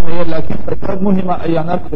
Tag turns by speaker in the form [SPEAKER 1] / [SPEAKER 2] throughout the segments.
[SPEAKER 1] macnaynaya laakiin qaybo muhima ayaan arki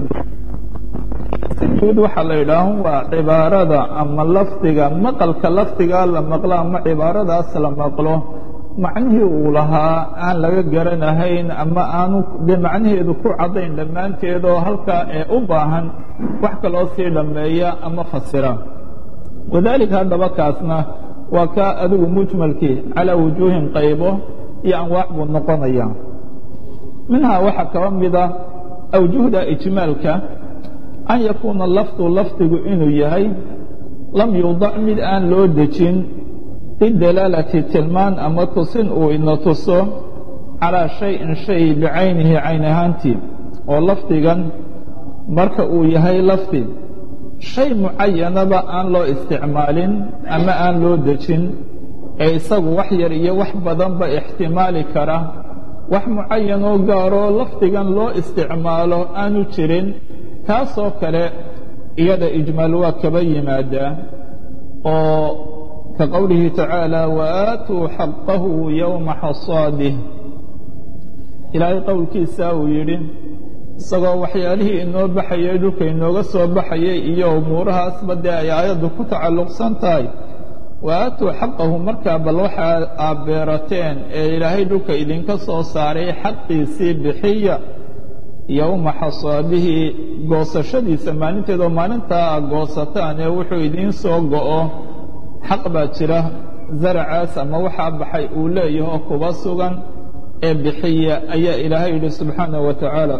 [SPEAKER 1] si guud waxaa la yidhaaha waa cibaarada ama lafdiga maqalka lafdigaa la maqlo ama cibaaradaas la maqlo macnihii uu lahaa aan laga garanahayn ama aanu dee macnaheedu ku caddayn dhammaanteed oo halkaa ee u baahan wax kaloo sii dhammeeya ama fasira wadaalika haddaba kaasna waa kaa adigu mujmalkii calaa wujuuhin qaybo iyo anwaac buu noqonaya minhaa waxaa kaba mida awjuhda ijmaalka an yakuuna lafdu lafdigu inuu yahay lam yuudac mid aan loo dejin lidalaalati tilmaan ama tusin uu ina tuso calaa shayin shay bicaynihi cayn ahaantii oo lafdigan marka uu yahay lafdi shay mucayanaba aan loo isticmaalin ama aan loo dejin ee isagu wax yar iyo wax badanba ixtimaali kara wax mucayan oo gaaroo lafdigan loo isticmaalo aanu jirin kaasoo kale iyada ijmaal waa kaba yimaadaa oo ka qowlihi tacaala waaatuu xaqahu yowma xasaadih ilaahay qowlkiisa uu yidhi isagoo waxyaalihii inoo baxayay dhulka inooga soo baxayay iyo umuurahaasba dee ay aayaddu ku tacalluqsan tahay waaatuu xaqahu markaa bal waxaa aad beerateen ee ilaahay dhulka idinka soo saaray xaqiisii bixiya yowma xasaadihi goosashadiisa maalinteeda oo maalintaa aad goosataan ee wuxuu idiin soo go'o xaq baa jira zaracaas ama waxaa baxay uu leeyaho oo kuba sugan ee bixiya ayaa ilaahay yidhi subxaanaه wa tacaala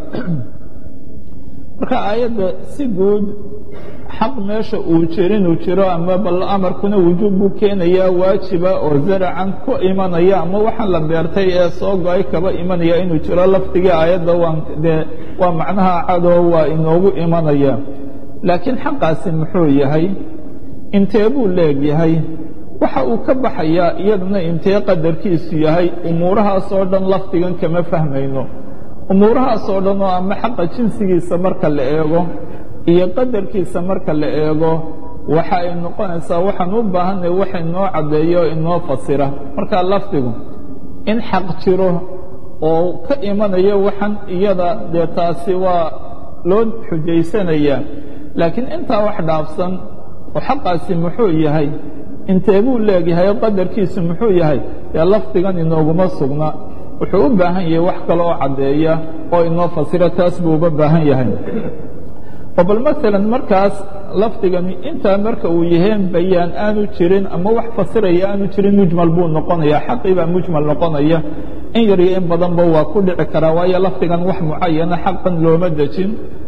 [SPEAKER 1] marka aayadda si guud xaq meesha uu jirinuu jiro ama bal amarkuna wujuub buu keenayaa waajiba oo zaracan ku imanaya ama waxaan la beertay ee soo go-ay kaba imanaya inuu jiro lafdigii aayadda waan dee waa macnaha cadoo waa inoogu imanaya laakiin xaqaasi muxuu yahay intee buu leegyahay waxa uu ka baxayaa iyaduna intee qadarkiisu yahay umuurahaasoo dhan lafdigan kama fahmayno umuurahaasoo dhan oo ama xaqa jinsigiisa marka la eego iyo qadarkiisa marka la eego waxa ay noqonaysaa waxaan u baahanay wax inoo caddeeyo o inoo fasira marka lafdigu in xaq jiro oo ka imanayo waxan iyada dee taasi waa loo xujaysanayaa laakiin intaa wax dhaafsan oo xaqaasi muxuu yahay intee buu leegyahay oo qadarkiisu muxuu yahay dee lafdigan inooguma sugna wuxuu u baahan yahay wax kale oo caddeeya oo inoo fasira taas buu uga baahan yahay oo bal maalan markaas lafdigani intaa marka uu yaheen bayaan aanu jirin ama wax fasiraya aanu jirin mujmal buu noqonaya xaqii baa mujmal noqonaya in yar iyo in badanba waa ku dhici karaa waayo lafdigan wax mucayana xaqan looma dejin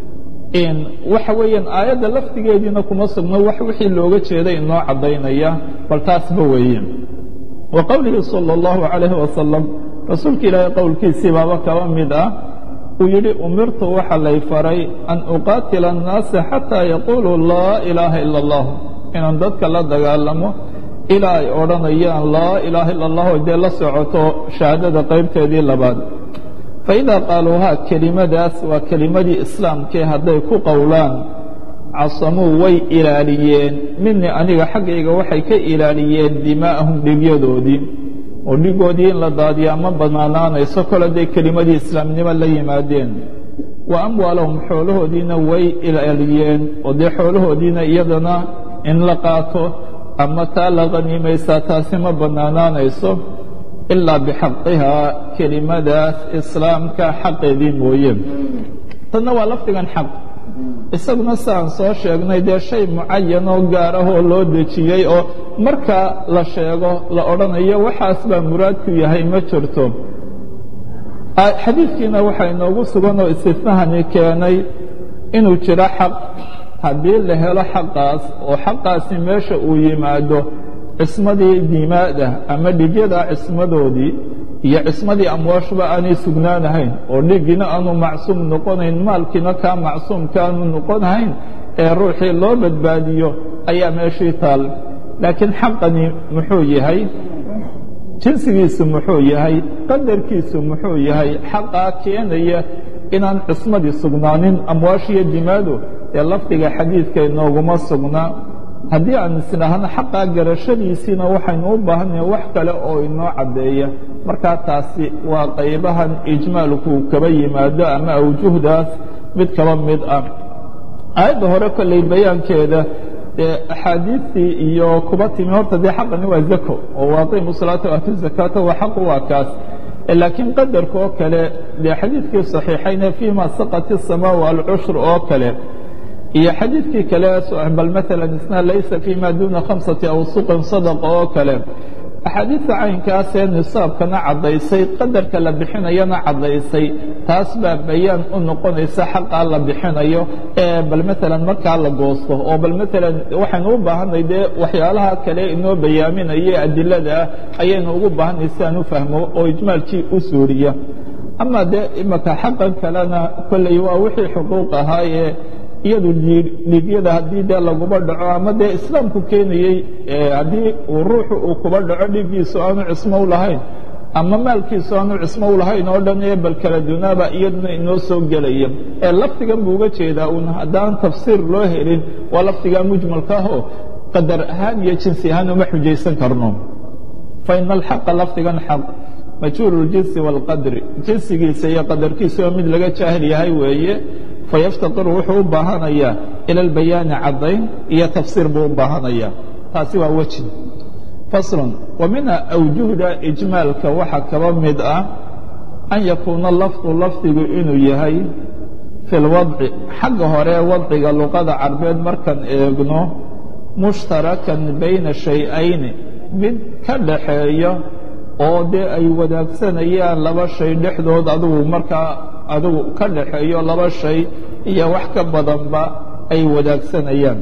[SPEAKER 1] waxa weeyaan aayadda lafdigeediina kuma sugno wax wixii looga jeeday inoo caddaynaya bal taasba weeye wa qowlihi salى اllahu عalayhi wasalam rasuulka ilaahay qowlkiisii baaba kaba mid ah uu yidhi umirtu waxa lay faray an uqaatila الnaasa xataa yaquluu laa ilaaha ila اllah inaan dadka la dagaalamo ilaa ay odhanayaan laa ilaaha ila اllah dee la socoto shahaadada qaybteedii labaad faidaa qaaluuhaa kelimadaas waa kelimadii islaamkee hadday ku qowlaan casamuu way ilaaliyeen minii aniga xaggayga waxay ka ilaaliyeen dimaa'ahum dhigyadoodii oo dhigoodii in la daadiyaa ma bannaanaanayso kol hadday kelimadii islaamnimo la yimaadeen wa amwaalahum xoolahoodiina way ilaaliyeen oo dee xoolahoodiina iyadana in la qaato ama taa la qaniimaysaa taasi ma bannaanaanayso ilaa bixaqihaa kelimadaas islaamka xaqeedii mooye tanna waa lafdigan xaq isaguna siaan soo sheegnay dee shay mucayan oo gaar ah oo loo dejiyey oo marka la sheego la odhanayo waxaas baa muraadku yahay ma jirto xadiidkiina waxaa inoogu sugan oo istifahani keenay inuu jiro xaq haddii la helo xaqaas oo xaqaasi meesha uu yimaado cismadii dimaada ama dhigyada cismadoodii iyo cismadii amwaashuba aanay sugnaanahayn oo dhigiina aanu macsuum noqonayn maalkiina kaa macsuumka aanu noqonahayn ee ruuxii loo badbaadiyo ayaa meeshii taal laakiin xaqani muxuu yahay jinsigiisu muxuu yahay qadarkiisu muxuu yahay xaqaa keenaya inaan cismadii sugnaanin amwaashiyo dimaadu ee lafdiga xadiidka inooguma sugna haddii aan isnahno xaqaa garashadiisiina waxaynu u baahannahay wax kale oo inoo caddeeya markaa taasi waa qaybahan ijmaalku kaba yimaado ama awjuhdaas mid kaba mid ah aayadda hore kolley bayaankeeda dee axaadiistii iyo kuba timi horta dee xaqani waa zako oo waaqimu salaata waatu zakaata waa xaqu waa kaas laakiin qadarka oo kale dee xadiidkii صaxiixayne fiima saqat الsamaau alcushur oo kale iyo xadiidkii kale bal maala isna laysa fima duna khamsati awsuqin sadaqa oo kale axaadiidta caynkaasee nisaabkana caddaysay qadarka la bixinayana caddaysay taas baa bayaan u noqonaysa xaqaa la bixinayo ee bal maalan markaa la goosto oo bal maalan waxaynu u baahanay dee waxyaalaha kale inoo bayaaminaya adilada ah ayaynu ugu baahanay si aan u fahmo oo ijmaalkii u suuriya ama dee imaka xaqan kalena kolley waa wixii xuquuq ahaayee iyadu dhiigyada haddii dee laguba dhaco ama dee islaamku keenayey haddii uu ruuxu uu kuba dhaco dhiiggiisu aanu cismo u lahayn ama maalkiisu aanu cismo u lahayn oo dhan ee bal kala dunaaba iyaduna inoo soo gelaya ee lafdigan buu uga jeedaa un haddaan tafsiir loo helin waa lafdigaa mujmalka ahoo qadar ahaan iyo jinsi ahaan uma xujaysan karno fa ina alxaqa lafdigan xaq majhuul اljinsi wاlqadri jinsigiisa iyo qadarkiisa oo mid laga jaahil yahay weeye fayaftaqiru wuxuu u baahanayaa ila albayaani caddayn iyo tafsiir buu u baahanaya taasi waa weji faslun wa mina awjuhda ijmaalka waxaa kaba mid ah an yakuuna lafdu lafdigu inuu yahay fi lwadci xagga hore wadciga luqada carbeed markaan eegno mushtarakan bayna shay-ayni mid ka dhaxeeya oo dee ay wadaagsanayaan laba shay dhexdood adigu markaa adigu ka dhaxeeyo laba shay iyo wax ka badanba ay wadaagsanayaan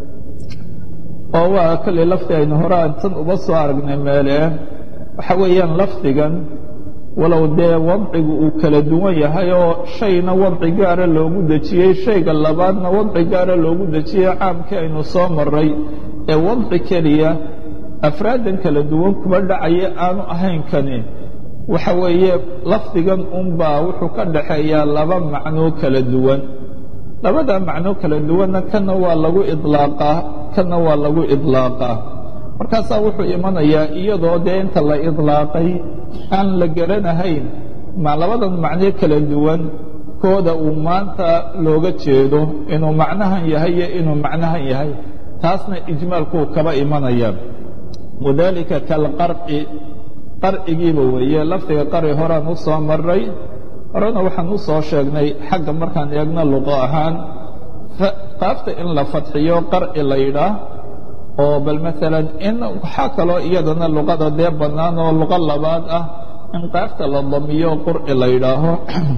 [SPEAKER 1] oo waa kolley lafdi aynu hore tan uba soo aragnay meele waxa weeyaan lafdigan walow dee wadcigu uu kala duwan yahay oo shayna wadci gaara loogu dejiyey shayga labaadna wadci gaara loogu dejiyey caamkii aynu soo maray ee wadci keliya afraadan kala duwan kuba dhacaya aanu ahayn kani waxa weeye lafdigan unbaa wuxuu ka dhaxeeyaa laba macnoo kala duwan labada macnoo kala duwanna kana waa lagu idlaaqaa kana waa lagu idlaaqaa markaasaa wuxuu imanayaa iyadoo dee inta la idlaaqay aan la garanahayn ma labadan macnoo kala duwan kooda uu maanta looga jeedo inuu macnahan yahay iyo inuu macnahan yahay taasna ijmaalkuu kaba imanaya wadalika kalqarci qarcigiiba weeye lafdiga qarci horaan u soo maray horena waxaan u soo sheegnay xagga markaan eegno luqo ahaan qaafta in la fadxiyo qarci la yidhaah oo bal maalan in waxaa kaloo iyadana luqada dee bannaan oo luqo labaad ah in qaafta la damiyo qurci la yidhaaho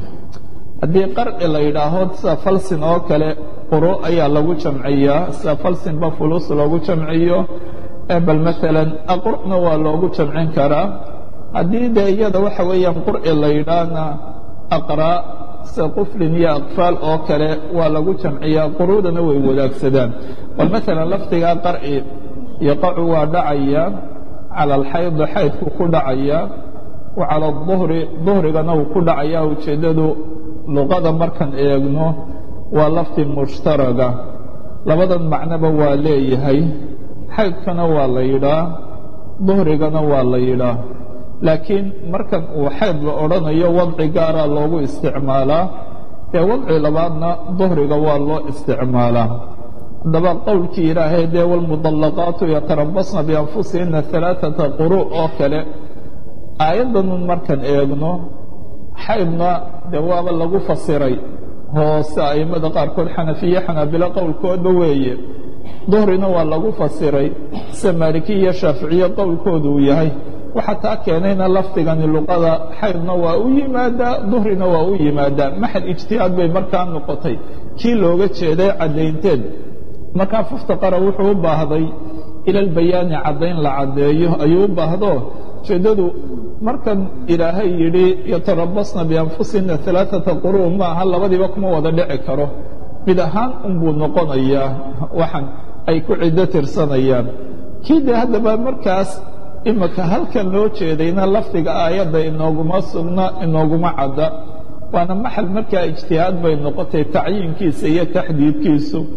[SPEAKER 1] haddii qarci la yidhaaho sida falsin oo kale quro ayaa lagu jamciyaa sida falsinba fulus loogu jamciyo bal maalan aqur'na waa loogu jamcin karaa haddii dee iyada waxa weeyaan qurci la yidhaahna aqraa sida quflin iyo aqfaal oo kale waa lagu jamciyaa quruudana way wadaagsadaan bal maalan lafdigaa qarci yaqacu waa dhacaya cala alxaydi xaydku ku dhacaya wa cala aduhri duhrigana uu ku dhacaya ujeeddadu luqada markaan eegno waa lafdi mushtaraga labadan macnoba waa leeyahay xaydkana waa la yidhaa duhrigana waa la yidhaa laakiin markan uu xayd la odhanayo wadci gaaraa loogu isticmaalaa dee wadci labaadna duhriga waa loo isticmaalaa haddaba qowlkii ilaahay dee walmudallaqaatu yatarabasna bianfusihina alaaata quru oo kale aayaddanun markaan eegno xaydna dee waaba lagu fasiray hoose a'immada qaarkood xanafiye xanaabilo qowlkoodba weeye duhrina waa lagu fasiray sida maalikiya iyo shaaficiye qowlkoodu uu yahay waxaa taa keenayna lafdigani luqada xaydna waa u yimaadaa duhrina waa u yimaadaa maxal ijtihaad bay markaa noqotay kii looga jeeday caddaynteed markaa fuftaqara wuxuu u baahday ila albayaani caddayn la caddeeyo ayuu u baahdo ujeeddadu markan ilaahay yidhi yatarabasna bianfusihina alaaata quruu maaha labadiiba kuma wada dhici karo mid ahaan unbuu noqonayaa waxan ay ku ciddo tirsanayaan kii dee haddaba markaas imika halkan loo jeedayna lafdiga aayadda inooguma sugna inooguma cadda waana maxal markaa ijtihaad bay noqotay tacyiinkiisa iyo taxdiidkiisu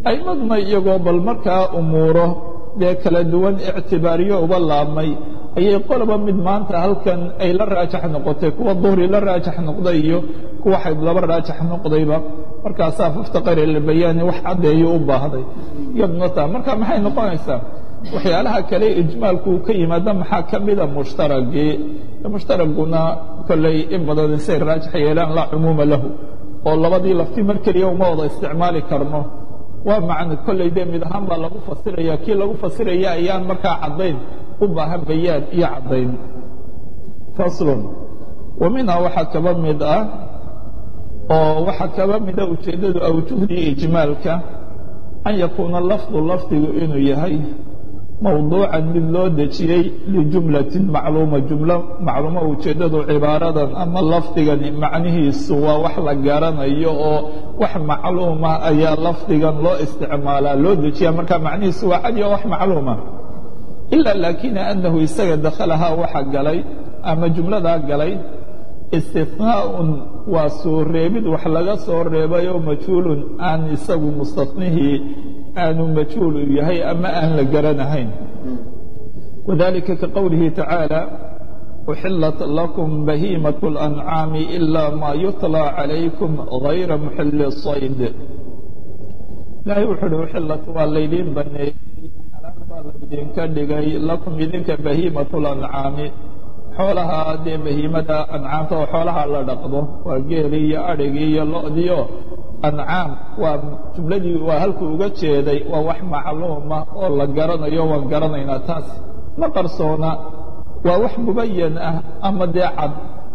[SPEAKER 1] aymadna iyagoo bal markaa umuuro dee kala duwan ictibaariyo uga laabmay ayay qoloba mid maanta halkan ay la raajax noqotay kuwa duhri la raajax noqday iyo kuwa xayd laba raajax noqdayba markaasaa muftaqar ilbayaani wax caddeeyo u baahday iyaduna taa marka maxay noqonaysaa waxyaalaha kale ijmaalku uu ka yimaada maxaa ka mida mushtaragii mushtaraguna kolley in badan isay raajax yeelaan laa cumuuma lahu oo labadii lafti mar keliya uma wada isticmaali karno waa macno kolley dee mid ahaan baa lagu fasiraya kii lagu fasiraya ayaan markaa caddayn u baahan bayaan iyo caddayn faslun wa minhaa waxaa kaba mid ah oo waxaa kaba mida ujeeddadu awjuhdii ijmaalka an yakuuna lafdu lafdigu inuu yahay mawduucan mid loo dejiyey lijumlatin macluuma jumlo macluuma ujeeddadu cibaaradan ama lafdigani macnihiisu waa wax la garanayo oo wax macluuma ayaa lafdigan loo isticmaalaa loo dejiya marka macnihiisu waa cadi oo wax macluuma ila laakina anahu isaga dakhalahaa waxa galay ama jumladaa galay istihnaa'un waa soo reebid wax laga soo reebayoo majhuulun aan isagu mustatnihii aanu majhuul u yahay ama aan la garanahayn wadalika ka qowlihi tacaala uxilat lakum bahiimat اlancaami ila ma yutlى calaykum gayra muxili sayd ilaahay wuxu uhi uxilat waa laydiin baneeyey xalaal baa laydinka dhigay lakum idinka bahiimat اlancaami xoolaha dee bahiimada ancaamta oo xoolaha la dhaqdo waa geeli iyo adhigii iyo lo'diio ancaam waa jumladii waa halkuu uga jeeday waa wax macluuma oo la garanayo waan garanaynaa taas ma qarsoona waa wax mubayan ah ama dee cad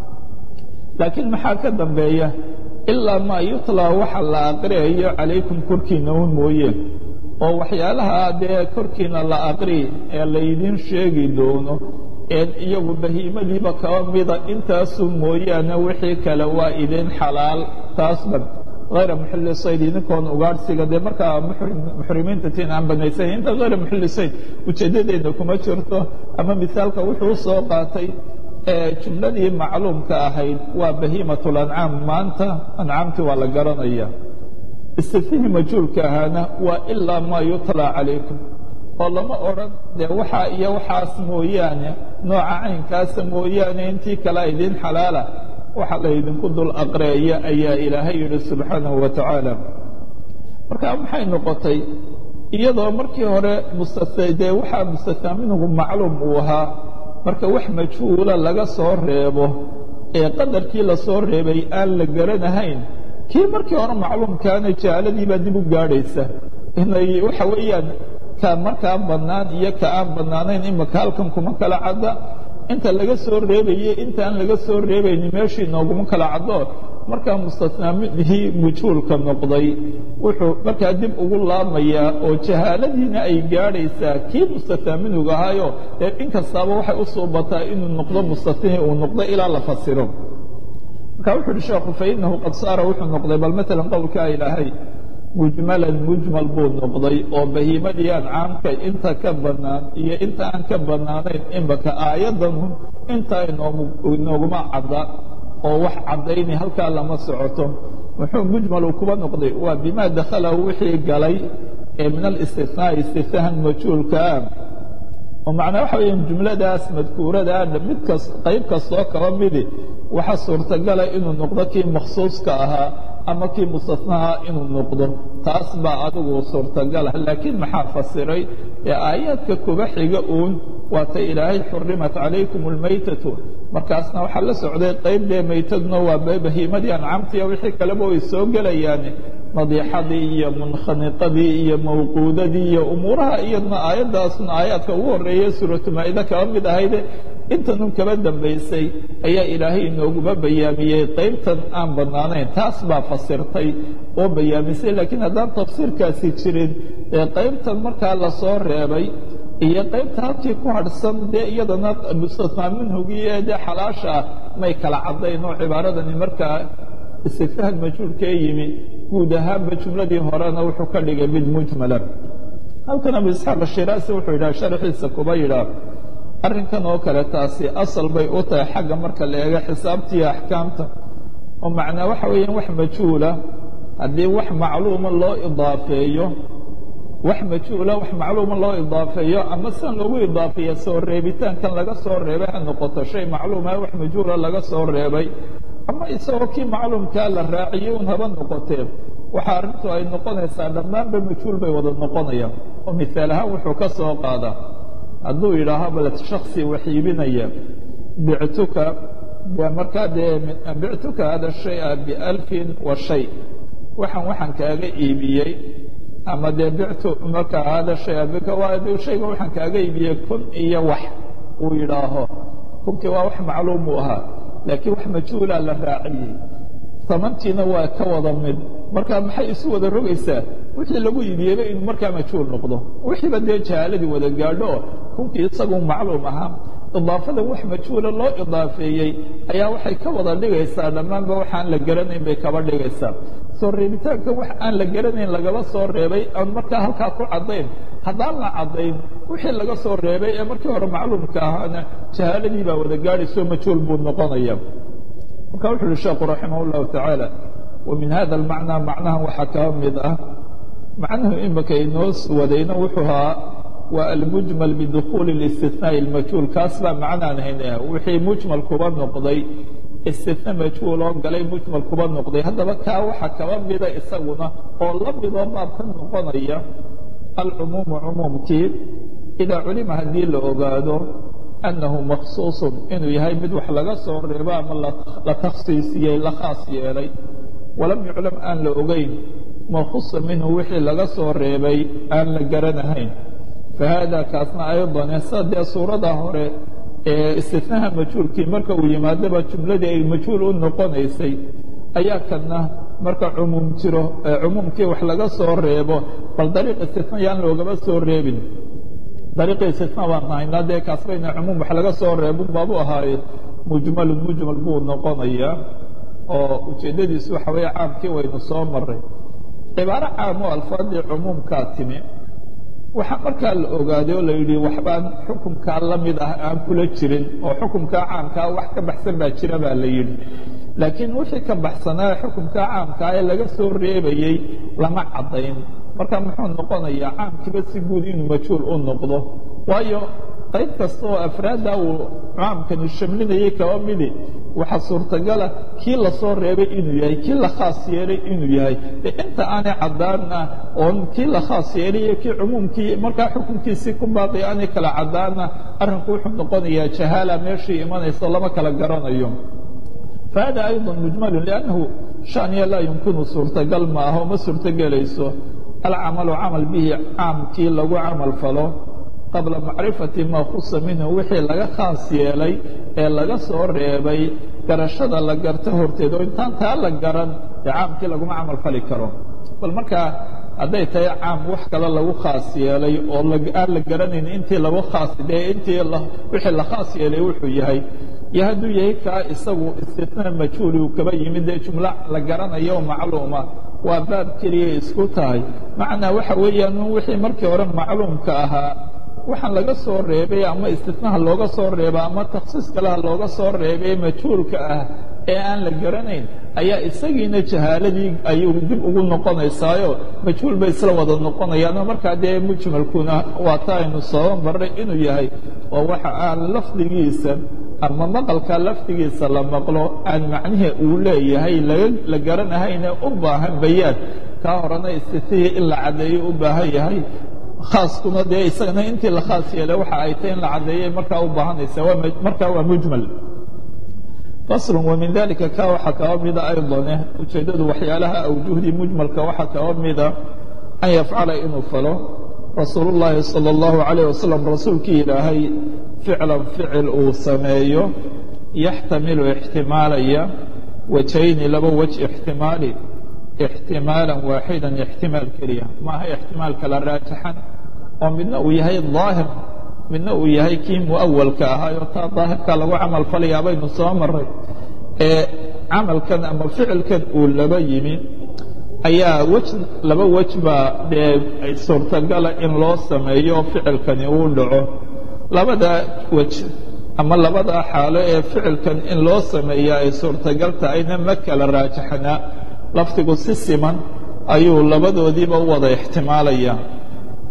[SPEAKER 1] laakiin maxaa ka dambeeya ilaa maa yutlaa waxa la aqriyayo calaykum korkiina un mooye oo waxyaalaha dee korkiina la aqri ee laydin sheegi doono een iyagu bahiimadiiba kaba mida intaasu mooyaane wixii kale waa idin xalaal taasban hayra muxili sayd idinkoon ugaadhsiga dee markaa muxrimiinta tiin aan banaysan inta hayra muxili sayd ujeedadeena kuma jirto ama misaalka wuxuu soo qaatay jumladii macluumka ahayd waa bahiimat lancaam maanta ancaamtii waa la garanaya istifihii majhuulka ahaana waa ilaa maa yutlaa calaykum oo lama odran dee waxaa iyo waxaas mooyaane nooca caynkaasa mooyaane intii kalea idin xalaala waxa laydinku dul aqreeya ayaa ilaahay yidhi subxaanahu wa tacaala marka maxay noqotay iyadoo markii hore dee waxaa mustataa minhu macluum uu ahaa marka wax majhuula laga soo reebo ee qadarkii lasoo reebay aan la garanahayn kii markii hore macluumkaana jahaaladiibaa dib u gaadhaysa inay waxa weeyaan ka markaa bannaan iyo ka aan bannaanayn imaka halkan kuma kala cadda inta laga soo reebaye intaan laga soo reebayni meeshii nooguma kala caddo markaa mustatnaamidihii majhuulka noqday wuxuu markaa dib ugu laamayaa oo jahaaladiina ay gaadhaysaa kii mustatnaaminuga ahaayo dee in kastaaba waxay u suubataa inuu noqdo mustatnihi uu noqdo ilaa la fasiro marka wuxu uhi sheekhu fainahu qad saara wuxuu noqday bal maalan qowlkaa ilaahay mujmalan mujmal buu noqday oo bahiimadii ancaamka inta ka bannaan iyo inta aan ka bannaanayn imaka aayaddan inta inooguma cadda oo wax caddayni halkaa lama socoto muxuu mujmal uu kuba noqday waa bima dakhalahu wixii galay ee min alistihnaai istihnahan majhuulkaa oo macnaa waxa weya jumladaas madkuuradaa mid kas qayb kastoo kaba midi waxa suurtagala inuu noqdo kii makhsuuska ahaa ama kii mustatnaha inuu noqdo taas baa adigu suurtagalah laakiin maxaa fasiray ee aayaadka kuba xiga uun waata ilaahay xurimat calaykum almaytatu markaasna waxaa la socday qayb dee maytaduna waa bahiimadii ancaamtiiyo wixii kaleba way soo gelayaan madiixadii iyo munkhaniqadii iyo mawquudadii iyo umuuraha iyadna aayaddaasna aayaadka ugu horreeya suuratu maa'ida kaba mid ahayde intanun kaba dambaysay ayaa ilaahay inooguma bayaamiyey qaybtan aan bannaanayn taas baa fasirtay oo bayaamisay laakiin haddaan tafsiirkaasi jirin ee qaybtan markaa lasoo reebay iyo qaybta halkii ku hadhsan dee iyadana mustatnaa minhugii ee dee xalaasha ah may kala caddayn oo cibaaradani markaa istifhaam majhuulkee yimi guud ahaanba jumladii horena wuxuu ka dhigay mid mujmala halkan abu isxaaq ashiraasi wuxuu yidhaha sharxiisa kuba yidhaah arrinkan oo kale taasi asal bay u tahay xagga marka la eego xisaabtiiyo axkaamta oo macnaa waxa weeyaan wax majhuula haddii wax macluuma loo idaafeeyo wax majhuula wax macluuma loo idaafeeyo ama sidan loogu idaafeeya soo reebitaankan laga soo reebay ha noqoto shay macluuma wax majhuula laga soo reebay ama isagoo kii macluumkaa la raaciyey un haba noqotee waxa arrintu ay noqonaysaa dhammaanba majhuul bay wada noqonayaan oo mihaal ahaan wuxuu ka soo qaadaa hadduu yidhaaho bal shaksi wax iibinaya bictuka markaa dee bictuka hada shaya bialfin wa shay waxaan waxaan kaaga iibiyey ama dee bictu markaa hada shaya shayga waxaan kaaga iibiyey kun iyo wax uu yidhaaho kunkii waa wax macluum uu ahaa laakiin wax majhuulaa la raaciyey samantiina waa ka wada mid marka maxay isu wada rogaysaa wixii lagu iibiyeyba inuu markaa majhuul noqdo wixiiba dee jahaaladii wada gaadho oo kunkii isagu macluum ahaa idaafadan wax majhuula loo idaafeeyey ayaa waxay ka wada dhigaysaa dhammaanba waxaan la garanayn bay kaba dhigaysaa soo reebitaanka wax aan la garanayn lagaba soo reebay aan markaa halkaa ku caddayn haddaan la caddayn wixii laga soo reebay ee markii hore macluumka ahaana jahaaladii baa wada gaadhaysoo majhuul buu noqonaya marka wuxu uhi sheekhu raximah اllahu tacaala wa min hada almacnaa macnahan waxaa kaa mid ah macnuhu imika inoo wadayna wuxuu ahaa waa almujmal bidukhuuli اlistinaaءi اlmajhuul kaas baa macnaan haynaya wixii mujmal kuba noqday istina majhuul oo galay mujmal kuba noqday haddaba kaa waxa kaba mida isaguna oo la midoo baab ka noqonaya alcumuumu cumuumkii idaa culima haddii la ogaado annahu makhsuusun inuu yahay mid wax laga soo reebo ama la takhsiisiyey la khaas yeelay walam yuclam aan la ogeyn makhusa minhu wixii laga soo reebay aan la garanahayn fahaada kaasna aydan sa dee suurada hore ee istinaha majhuulkii marka uu yimaadaba jumladii ay majhuul u noqonaysay ayaa kana marka cumuum jiro cumuumkii wax laga soo reebo bal dariiq istina yaan loogaba soo reebin dariiqi istina baan haynaa dee kaas bayna cumuum wax laga soo reebun baabu ahaaye mujmalun mujmal buu noqonayaa oo ujeeddadiisu waxa weeye caamkii waynu soo maray cibaaro caam oo alfaadii cumuumkaa timi waxaa markaa la ogaaday oo la yidhi waxbaan xukumkaa la mid ah aan kula jirin oo xukumkaa caamkaa wax ka baxsan baa jira baa la yidhi laakiin wixii ka baxsanaa xukumkaa caamkaa ee laga soo reebayey lama caddayn marka muxuu noqonayaa caamkiiba si guud inuu majhuul u noqdo waayo qayb kasta oo afraadda uu caamkani shamlinayay kaba midi waxaa suurtagala kii lasoo reebay inuu yahay kii la khaas yeelay inuu yahay de inta aanay caddaana oon kii la khaas yeelay iyo kii cumuumkii markaa xukunkiisii ku baaqi aanay kala caddaana arrinku wuxuu noqonayaa jahaala meeshii imanayso lama kala garanayo fahada ayضa mujmalu liannahu shaniya laa yumkinu suurtagal maaha ma suurtogelayso alcamalu camal bihi caamkii lagu camal falo qabla macrifati maa khusa minhu wixii laga khaas yeelay ee laga soo reebay garashada la garto horteed oo intaan taa la garan dee caamkii laguma camal fali karo bal markaa hadday tahay caam wax kale lagu khaas yeelay oo aan la garanayn intii lagu khaas dee intii wixii la khaas yeelay wuxuu yahay iyo hadduu yahay kaa isagu istina majhuuli uu kaba yimid dee jumlo la garanayo oo macluuma waa baab keliya isku tahay macnaa waxa weeyaan wixii markii hore macluumka ahaa waxaan laga soo reebay ama istinaha looga soo reeba ama takhsiis kaleha looga soo reebay majhuulka ah ee aan la garanayn ayaa isagiina jahaaladii ayuu dib ugu noqonaysaayo majhuul bay isla wada noqonayaano markaa dee mujmalkuna waa ta aynu soo marray inuu yahay oo waxa aan lafdigiisa ama maqalka lafdigiisa la maqlo aan macnihii uu leeyahay la garanahayne u baahan bayaan kaa horena istitihii in la caddeeyo u baahan yahay khaaskuna dee isagana intii la khaas yeelay waxa ay tahy in la caddeeyay markaa u baahanaysa markaa waa mujmal fasl وmin dalika ka waxaa kaba mida ayضane ujeeddadu waxyaalaha awjuhdii mujmalka waxaa kaba mida an yafcala inuu falo rasuul الlahi salى الlahu عalيه wasalam rasuulkii ilaahay ficlan ficil uu sameeyo yaxtamilu ixtimaalaya wajayni laba wej ixtimaali ixtimaala waaxida ixtimaal keliya maaha ixtimaal kala raajixan oo midna uu yahay ظaahir midna uu yahay kii muawalka ahaayo taa daahirka lagu camal falayaa baynu soo maray ee camalkan ama ficilkan uu laba yimi ayaa wej laba wej baa dee suurtagala in loo sameeyo ficilkani uu dhaco labada wej ama labada xaalo ee ficilkan in loo sameeya ay suurtagal tahayna ma kala raajaxnaa lafdigu si siman ayuu labadoodiiba u wada ixtimaalaya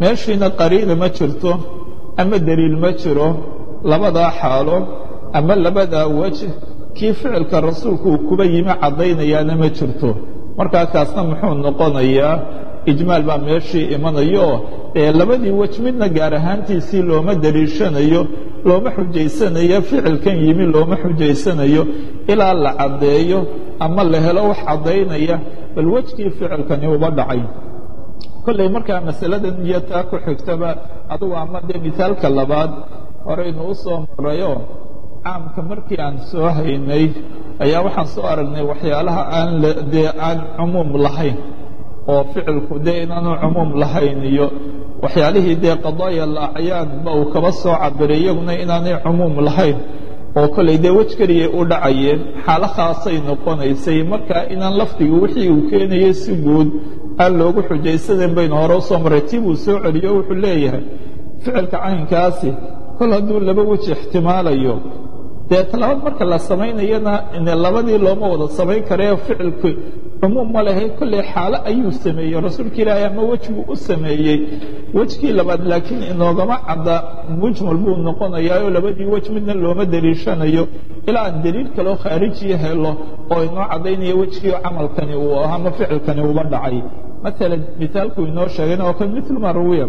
[SPEAKER 1] meeshiina qariina ma jirto ama deliil ma jiro labadaa xaalo ama labadaa wej kii ficilka rasuulku uu kuba yimi caddaynayaana ma jirto markaa kaasna muxuu noqonayaa ijmaal baa meeshii imanayo ee labadii wej midna gaar ahaantiisii looma deliishanayo looma xujaysanayo ficilkan yimi looma xujaysanayo ilaa la caddeeyo ama la helo wax caddaynaya bal wejkii ficilkani uba dhacay kolley markaa masaladan iyo taa ku xigtaba adugu ama dee misaalka labaad horeynu u soo marayo caamka markii aan soo haynay ayaa waxaan soo aragnay waxyaalaha aan dee aan cumuum lahayn oo ficilku dee inaanu cumuum lahayn iyo waxyaalihii dee qadaaya alacyaanba uu kaba soo cabiray iyaguna inaanay cumuum lahayn oo kolley dee wej keliyay u dhacayeen xaalo khaasay noqonaysay markaa inaan lafdiga wixii uu keenayay si guud aan loogu xujaysanayn baynu hore u soo marray tii buu soo celiyo wuxuu leeyahay ficilka caynkaasi kol hadduu laba weji ixtimaalayo dee talabaad marka la samaynayana labadii looma wada samayn karee ficilku cumuum ma lehay kolley xaalo ayuu sameeyey rasuulka ilaahay ama wej buu u sameeyey wejkii labaad laakiin inoogama cadda mujmal buu noqonayaa oo labadii wej midna looma deliishanayo ilaa aan deliil kaloo khaarijiya helo oo inoo caddaynaya wejkii camalkani uu ahaa ama ficilkani uba dhacay maalan misaalku inoo sheegayna waa kan mitl ma ruwiya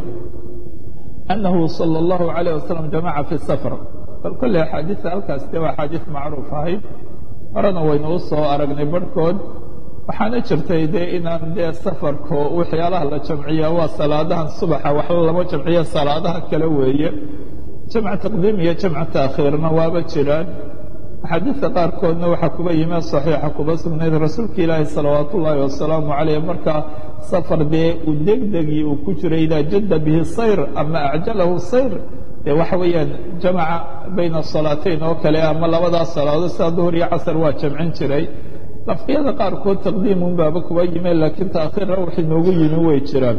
[SPEAKER 1] أنه صلى الله عليه وسلم جمع في السفر bal kolley axaadiista halkaas de waa axaadiis macruuf ahayd horena waynu u soo aragnay barhkood waxaana jirtay dee inaan dee safarko waxyaalaha la jamciya waa salaadahan subaxa waxla lama jamciya salaadaha kale weeye jamc taqdiim iyo jamc taakhiirna waaba jiraan axaadiista qaarkoodna waxaa kuba yimi saxiixa kuba sugnayd rasuulka ilaahi salawaat ullaahi wasalaamu caleyh markaa safar dee uu degdegii uu ku jiray idaa jadda bihi sayr ama acjalahu sayr dee waxa weeyaan jamaca bayna salaatayn oo kale ama labadaas salaadood sida duhur iyo casar waa jamcin jiray lafdiyada qaarkood taqdiimun baaba kuba yime laakiin taakhiirna wax inoogu yimi way jiraan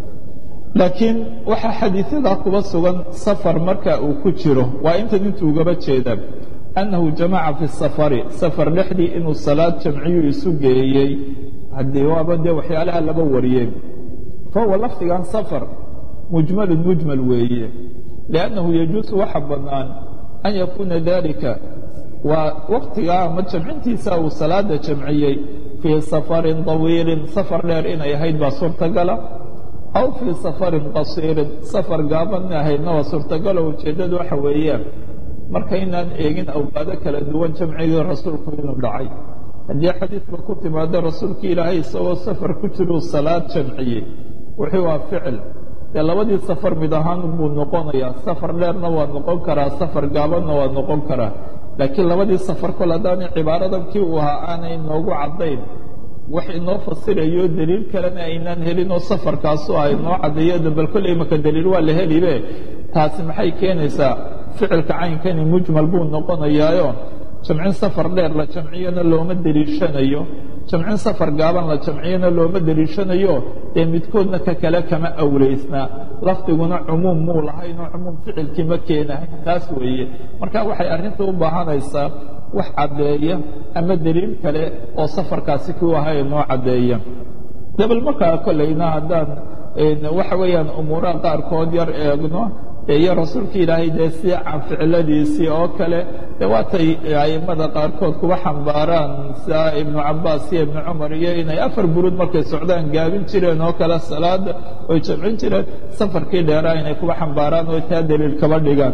[SPEAKER 1] laakiin waxaa xadiiثyadaa kuba sugan safar marka uu ku jiro waa intan intuu ugaba jeeda أنه جaمaca في السفر sفر dhexdii inuu saلاad jamciyu isu geeyey haddii waaba dee waxyaalaha laba wariyey fahuwa lafdigan sفر مجمل مجمل weeye لأنه يجuuز waxa banaan أن يكuna ذلika waa waktigaa ama jamcintiisa uu salaada jamciyey fيi سفر طaويiل sفر dheer inay ahayd baa suurtagala aw fيi سفر qaصيirin sفر gaaban ahaydna waa suurtagalo ujeedadu waxa weeyaan marka inaan eegin awqaado kala duwan jamcigii rasuulku inuu dhacay haddii xadiidka ku timaado rasuulka ilaahay isagoo safar ku jiruu salaad jamciyey wuxuu waa ficil dee labadii safar mid ahaan buu noqonayaa safar dheerna waa noqon karaa safar gaabanna waa noqon karaa laakiin labadii safar kol haddaanay cibaaradan kii uu ahaa aanay noogu caddayn wax inoo fasirayo deliil kalena aynaan helin oo safarkaasu ah inoo caddeeyo bal kolley imaka deliil waa la helibe taasi maxay keenaysaa ficilka caynkani mujmal buu noqonayaayo jamcin safar dheer la jamciyona looma deliishanayo jamcin safar gaaban la jamciyona looma deliishanayo dee midkoodna ka kale kama awleysna lafdiguna cumuum muu lahayn oo cumuum ficilkii ma keenahayn taas weeye marka waxay arrinta u baahanaysaa wax caddeeya ama deliil kale oo safarkaasi ku ahay noo caddeeya dabal markaa kolleyna haddaan waxa weeyaan umuuraha qaarkood yar eegno iyo rasuulka ilaahay dee si can ficiladiisii oo kale de waatay a'immada qaarkood kuwa xambaaraan sia ibnu cabaas iyo ibnu cumar iyo inay afar buruud markay socdaan gaabin jireen oo kale salaada oy jamcin jireen safarkii dheeraa inay kuwa xambaaraan oo taa daliil kaba dhigaan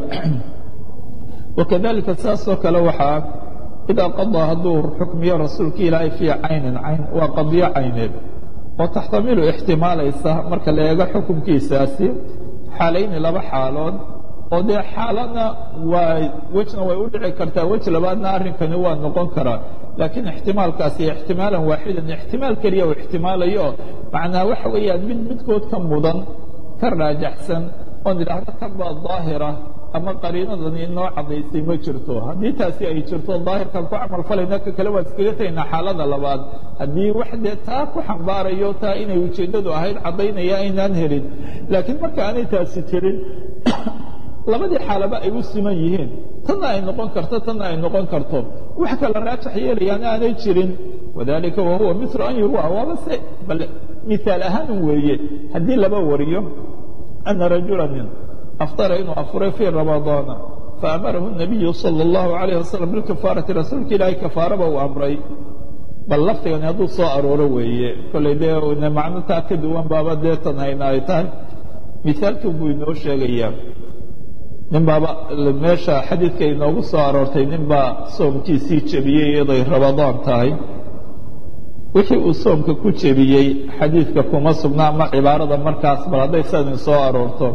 [SPEAKER 1] wakadalika saasoo kale waxaa idaa qadaa hadduu xukmiyo rasuulka ilaahay fii caynin cayn waa qadiyo cayneed oo taxtamilu ixtimaalaysa marka la eego xukunkiisaasi xaalayni laba xaalood oo dee xaalana waa wejna way u dhici kartaa wej labaadna arrinkani waa noqon karaa laakiin ixtimaalkaasi ixtimaalan waaxidan ixtimaal keliya uu ixtimaalayo macnaa waxa weeyaan mid midkood ka mudan ka raajaxsan oon idhaahdo kanbaa daahira ama qariinadani inoo caddaysay ma jirto haddii taasi ay jirto daahirkan ku camal falayna ka kale waan iskaga tegaynaa xaalada labaad haddii wax dee taa ku xambaarayo taa inay ujeeddadu ahayd caddaynaya aynaan helin laakiin marka aanay taasi jirin labadii xaalaba ay u siman yihiin tanna ay noqon karto tanna ay noqon karto wax kala raajax yeelayaan aanay jirin wadalika wahuwa milu an yurwa waaba se bal miaal ahaan weeye haddii laba wariyo ana rajula nin aftara inuu afuray fii ramadaana faamarahu nabiyu sala allahu alayh wasalam bilkafaarati rasuulka ilaahay kafaaraba uu amray bal laftigani hadduu soo arooro weeye kollay dee macno taa ka duwan baaba deetan hayna ay tahay mithaalkii buu inoo sheegayaa nin baaba meesha xadiidka inoogu soo aroortay nin baa soomkiisii jebiyey iyaday ramadaan tahay wixii uu soomka ku jebiyey xadiidka kuma sugna ama cibaarada markaas bal hadday sadin soo aroorto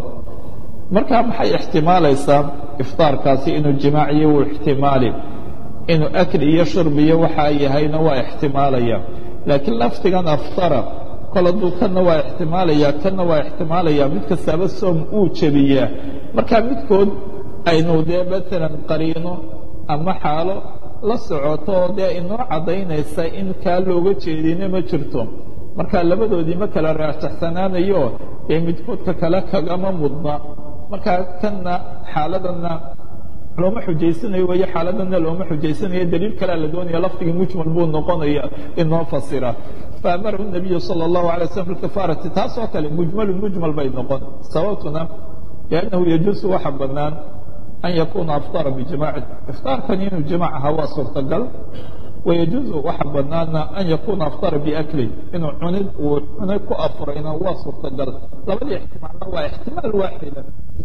[SPEAKER 1] markaa maxay ixtimaalaysaa iftaarkaasi inuu jimaaciyo wuu ixtimaali inuu akli iyo shurbiyo waxaa yahayna waa ixtimaalaya laakiin lafdigan aftara kol hadduu kanna waa ixtimaalaya kanna waa ixtimaalaya mid kastaaba soom uu jebiyaa markaa midkood aynu dee maalan qariino ama xaalo la socoto oo dee inoo caddaynaysa in kaa looga jeedina ma jirto marka labadoodii ma kala raajaxsanaanayo dee midkoodka kale kagama mudna markaa kanna xaaladanna looma xujaysanayo wayo xaaladana looma xujaysanayo daliil kalea la doonaya lafdigii mujmal buu noqonaya inoo fasira faamarahu nabiyu sala allahu alay waslam filkafaarati taasoo kale mujmalu mujmal bay noqon sababtuna liannahu yajuusu waxa bannaan an yakuuna aftara bijimaaci iftaarkani inuu jimaac ahaa waa suurtagal wayajuusu waxa bannaana an yakuuna aftara biaklin inuu cunid uu cunid ku afurayna waa suurtagal labadii ixtimaalna waa ixtimaal waaxida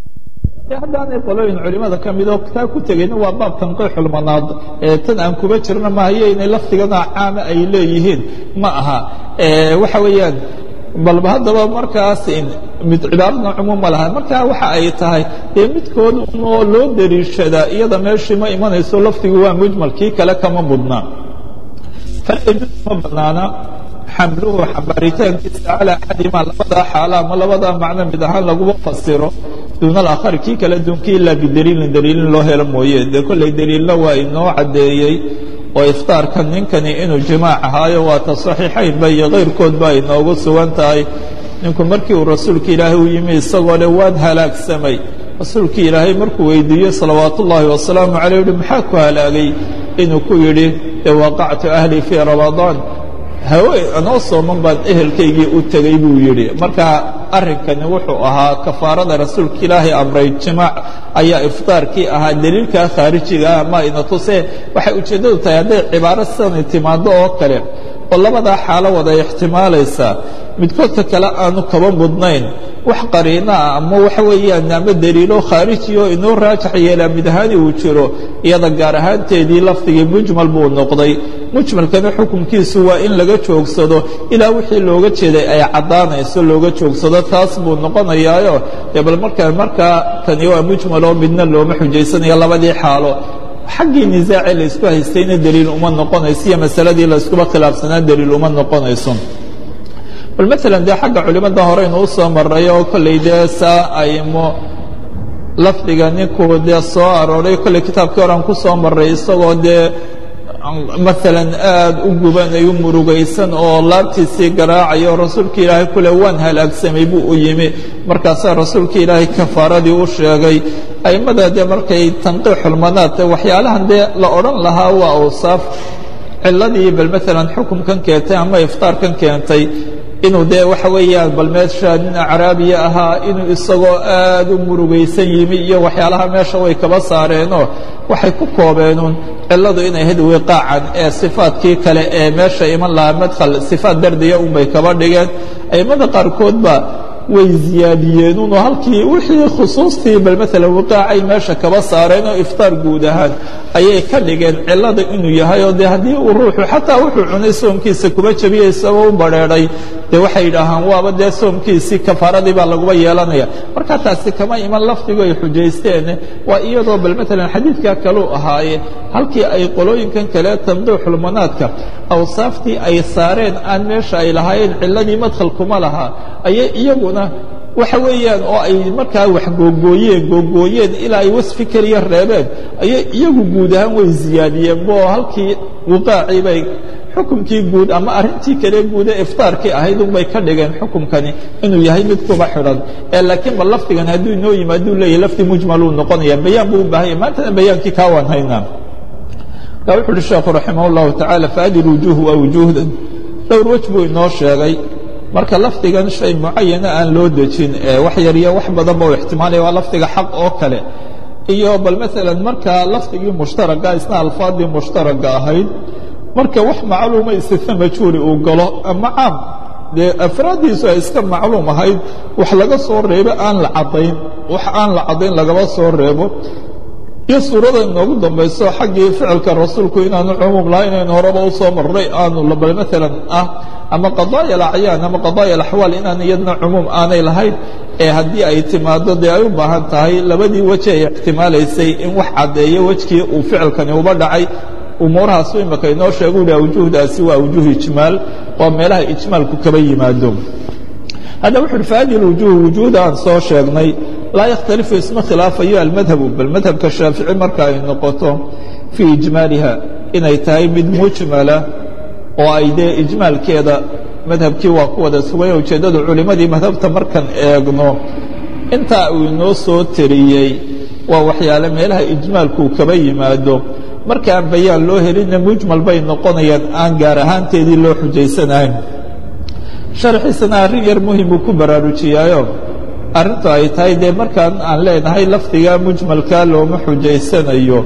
[SPEAKER 1] haddaanay qolooyin culimada ka midoo taa ku tegayna waa baab tanqiixulmanaad ee tan aan kuba jirna mahayo inay lafdigana caama ay leeyihiin ma aha waxa weeyaan balba haddaba markaas mid cibaarada cumuuma laha marka waxa ay tahay dee midkood oo loo dariishadaa iyada meeshii ma imanayso lafdigu waa mujmal kii kale kama mudna falyajuuz ma banaana xamluhu xambaaritaankiisa calaa axadimaa labadaa xaala ama labadaa macno mid ahaan laguma fasiro duuna alaakhari kii kale duunkii ilaa bidaliilin daliilin loo helo mooye dee kollay daliilna waa inoo caddeeyey oo iftaarka ninkani inuu jimaac ahaayo waata saxiixaynba iyo kayrkoodba ay noogu sugan tahay ninku markii uu rasuulka ilaahay u yimi isagoo le waan halaagsamay rasuulkii ilaahay markuu weydiiyey salawaatu ullaahi wasalaamu caleyh uhi maxaa ku halaagay inuu ku yidhi e waqactu ahlii fii ramadaan hawe anoo sooman baan ehelkaygii u tegey buu yidhi marka arrinkani wuxuu ahaa kafaarada rasuulka ilaahay amray jimaac ayaa iftaarkii ahaa daliilkaa khaarijiga ah ma ina tuse waxay ujeeddadu tahay hadday cibaaro sidanay timaado oo kale oo labadaa xaalo wada ixtimaalaysaa midkoodka kale aanu kaba mudnayn wax qariino ah ama waxa weeyaan ama daliilo khaariji oo inoo raajax yeelaa mid ahaani uu jiro iyada gaar ahaanteedii lafdigii mujmal buu noqday mujmalkana xukunkiisu waa in laga joogsado ilaa wixii looga jeeday ay caddaanayso looga joogsado taas buu noqonayaayo dee bal markaa markaa tani waa mujmaloo midna looma xujaysanayo labadii xaalo xaggii nisaace la isku haystayna daliil uma noqonayso iyo masaladii la iskuba khilaafsanaa daliil uma noqonayso bal maalan dee xagga culimmada horeynu u soo maray oo kollay dee saa aymo lafdiga ninkuu dee soo arooray kolley kitaabkii horean ku soo maray isagoo dee maalan aad u gubanayu murugaysan oo laabtiisii garaacayo rasuulka ilaahay kule waan halaagsamay buu u yimi markaasaa rasuulka ilaahay kafaaradii u sheegay a'immada dee markay tanqiixulmanaad waxyaalahan dee la odhan lahaa waa awsaaf ciladii bal maalan xukumkan keentay ama iftaarkan keentay inuu dee waxa weeyaan bal meesha nin acraabiya ahaa inuu isagoo aad u murugaysan yimi iyo waxyaalaha meesha way kaba saareenoo waxay ku koobeenuun cilladu inay ahayd wiqaacan ee sifaadkii kale ee meesha iman lahaa madkhal sifaad dardiya unbay kaba dhigeen a'immada qaarkoodba way ziyaadiyeenun oo halkii wixii khusuustii bal maalan wiqaacay meesha kaba saareen oo iftaar guud ahaan ayay ka dhigeen cillada inuu yahay oo dee haddii uu ruuxu xataa wuxuu cunay soomkiisa kuba jabiyey isagoo u badrheedhay dee waxay yidhaahaan waaba dee soomkiisii kafaaradii baa laguba yeelanaya marka taasi kama iman lafdigu ay xujaysteen waa iyadoo bal maalan xadiidkaa kaluu ahaaye halkii ay qolooyinkan kale tanqiixulmanaadka awsaaftii ay saareen aan meesha ay lahaayeen cilladii madkhalkuma lahaa ayay iyaguna waxa weeyaan oo ay markaa wax googooyeen googooyeen ilaa ay wasfi keliya reebeen ayay iyagu guud ahaan way ziyaadiyeen bo halkii wiqaacii bay xukumkii guud ama arrintii kale guud ee iftaarkii ahayd unbay ka dhigeen xukumkani inuu yahay mid kuba xidhan ee laakiin bal lafdigan hadduu inoo yimaaduu leeyahy lafdi mujmaluu noqonaya bayaan buu u baahanya maantana bayaankii kaa waan haynaa ka wuxu uhi sheekhu raximah اllahu tacaala faadi wujuuh waa wujuuhdan dhowr wej buu inoo sheegay marka lafdigan shay mucayana aan loo dejin wax yariyo wax badanba u ixtimaalaya waa lafdiga xaq oo kale iyo bal maalan marka lafdigii mushtaraga isna alfaadii mushtaraga ahayd marka wax macluuma istina majhuuli uu galo ama caam dee afraaddiisu ay iska macluum ahayd wax laga soo reebo aan la caddayn wax aan la caddayn lagaba soo reebo iyo suurada inoogu dambayso xaggii ficilka rasuulku inaanu cumuum lahayn aynu horeba u soo marray aanu bal maalan ah ama qadaaya alacyaan ama qadaaya alaxwaal inaan iyadna cumuum aanay lahayn ee haddii ay timaado dee ay u baahan tahay labadii weji ay ixtimaalaysay in wax caddeeyo wejkii uu ficilkani uba dhacay umuurahaasu imaka inoo sheegu uhi awjuhdaasi waa awjuh ijmaal waa meelaha ijmaalku kaba yimaado hadda wuxu uhi fahadihi اlwujuh wujuhda aan soo sheegnay laa yakhtalifu isma khilaafayo almadhabu bal madhabka shaafici marka ay noqoto fii ijmaaliha inay tahay mid mujmala oo ay dee ijmaalkeeda madhabkii waa ku wada suganya ujeeddadu culimmadii madhabta markaan eegno intaa uu inoo soo teriyey waa waxyaale meelaha ijmaalkuu kaba yimaado markaan bayaan loo helinna mujmal bay noqonayaan aan gaar ahaanteedii loo xujaysanahayn sharxiisana arrin yar muhimuu ku baraarujiyaayo arrintu ay tahay dee markaan aan leenahay lafdiga mujmalkaa looma xujaysanayo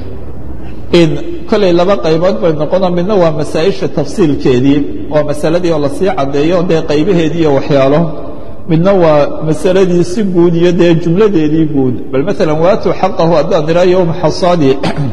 [SPEAKER 1] in kollay laba qaybood bay noqona midna waa masaa'isha tafsiilkeedii waa masaladii oo lasii caddeeyo dee qaybaheedii iyo waxyaalo midna waa masaladii si guud iyo dee jumladeedii guud bal maalan waatuu xaqahu haddaan idhaa yowma xasaadi